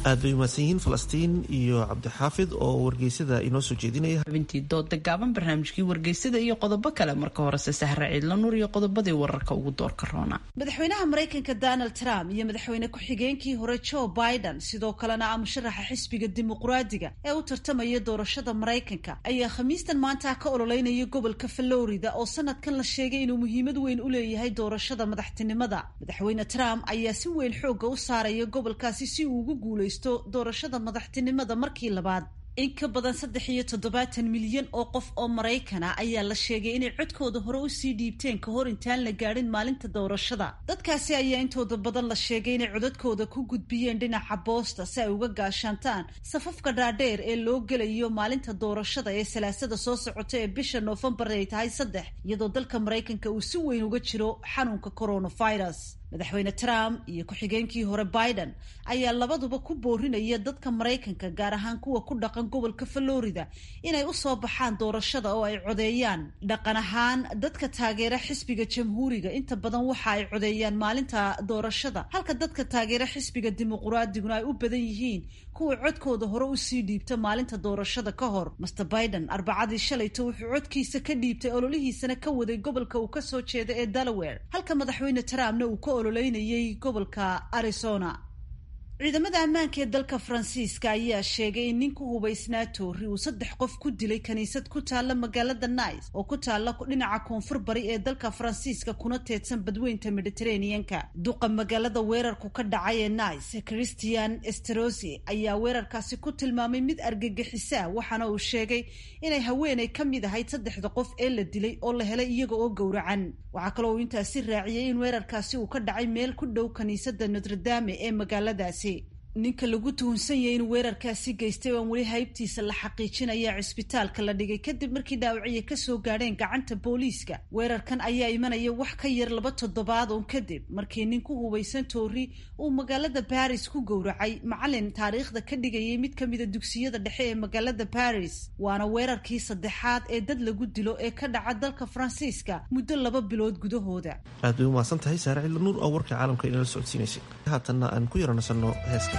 aad bay umahadsan yihiin falastiin iyo cabdixaafid oo wargeysada inoo soo jeedinaya
xubintii dooda gaaban barnaamijkii wargeysada iyo qodobo kale marka horese sahre ciidla nuur iyo qodobadii wararka ugu doorka roona
madaxweynaha maraykanka donald trump iyo madaxweyne ku-xigeenkii hore joe biden sidoo kalena ah musharaxa xisbiga dimuqraadiga ee u tartamaya doorashada maraykanka ayaa khamiistan maanta ka ololeynaya gobolka florida oo sanadkan la sheegay inuu muhiimad weyn u leeyahay doorashada madaxtinimada madaxweyne trump ayaa si weyn xooga u saaraya gobolkaasi si uu ugu guulay doorashada madaxtinimada markii labaad in ka badan saddex iyo toddobaatan milyan oo qof oo maraykana ayaa la sheegay inay codkooda hore usii dhiibteen ka hor intaan la gaadhin maalinta doorashada dadkaasi ayaa intooda badan la sheegay inay codadkooda ku gudbiyeen dhinaca boosta si ay uga gaashaantaan safafka dhaadheer ee loo gelayo maalinta doorashada ee salaasada soo socota ee bisha noofembar ay tahay saddex iyadoo dalka maraykanka uu si weyn uga jiro xanuunka coronavirus madaxweyne trump iyo ku-xigeenkii hore biden ayaa labaduba ku boorinaya dadka maraykanka gaar ahaan kuwa ku dhaqan gobolka florida inay usoo baxaan doorashada oo ay codeeyaan dhaqan ahaan dadka taageera xisbiga jamhuuriga inta badan waxa ay codeeyaan maalinta doorashada halka dadka taageera xisbiga dimuqraadiguna ay u badan yihiin kuwa codkooda hore usii dhiibta maalinta doorashada ka hor master biden arbacadii shalayto wuxuu codkiisa ka dhiibtay ololihiisana ka waday gobolka uu kasoo jeeda ee delaware halka madaxweyne trumpna uu ka ololeynayay gobolka arizona ciidamada ammaanka ee dalka faransiiska ayaa sheegay in nin ku hubaysnaa toori uu saddex qof ku dilay kaniisad ku taalla magaalada nice oo ku taalla dhinaca koonfur bari ee dalka faransiiska kuna teedsan badweynta mediteraneanka duqa magaalada weerarku ka dhacay ee nice christian esterosi ayaa weerarkaasi ku tilmaamay mid argagixisa waxaana uu sheegay inay haweenay ka mid ahayd saddexda qof ee la dilay oo la helay iyaga oo gowracan waxaa kaloo uu intaasi raaciyey in weerarkaasi uu ka dhacay meel ku dhow kaniisada notredame ee magaaladaasi ninka lagu tuhunsan yahay in weerarkaasi geystay oan weli haybtiisa la xaqiijinaya cisbitaalka la dhigay kadib markii dhaawacyo kasoo gaadheen gacanta booliiska weerarkan ayaa imanaya wax ka yar laba toddobaad oon kadib markii nin ku hubaysan toori uu magaalada baris ku gowracay macalin taariikhda ka dhigayay mid kamida dugsiyada dhexe ee magaalada baris waana weerarkii saddexaad ee dad lagu dilo ee ka dhaca dalka faransiiska muddo laba bilood gudahooda
aad bay umahadsan tahay saare cilla nuur oo warka caalamka inala socodsiinaysay haatanna aan ku yaranasano heeska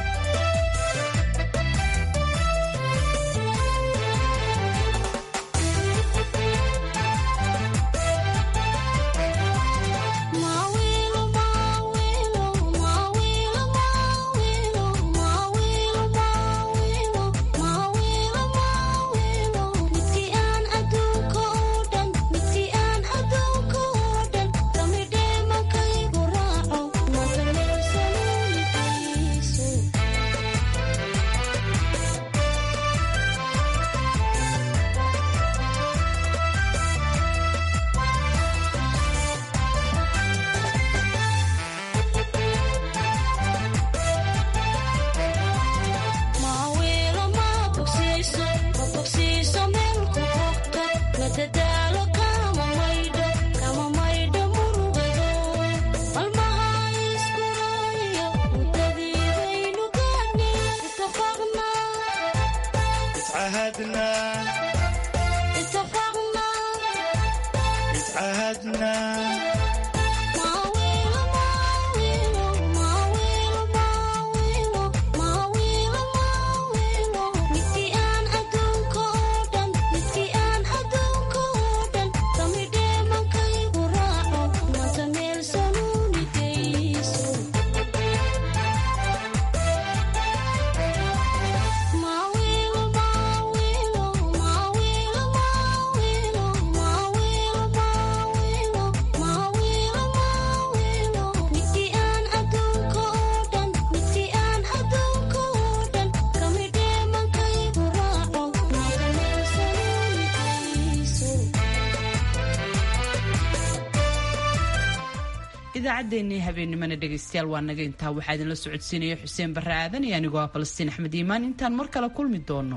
idaacaddeenii habeennimana dhegaystayaal waa naga intaa waxaa idinla socodsiinaya xuseen barre aadan iyo anigoo ah falastiin axmed iimaan intaan mar kale kulmi doono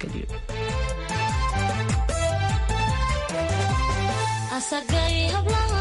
nabadgelyo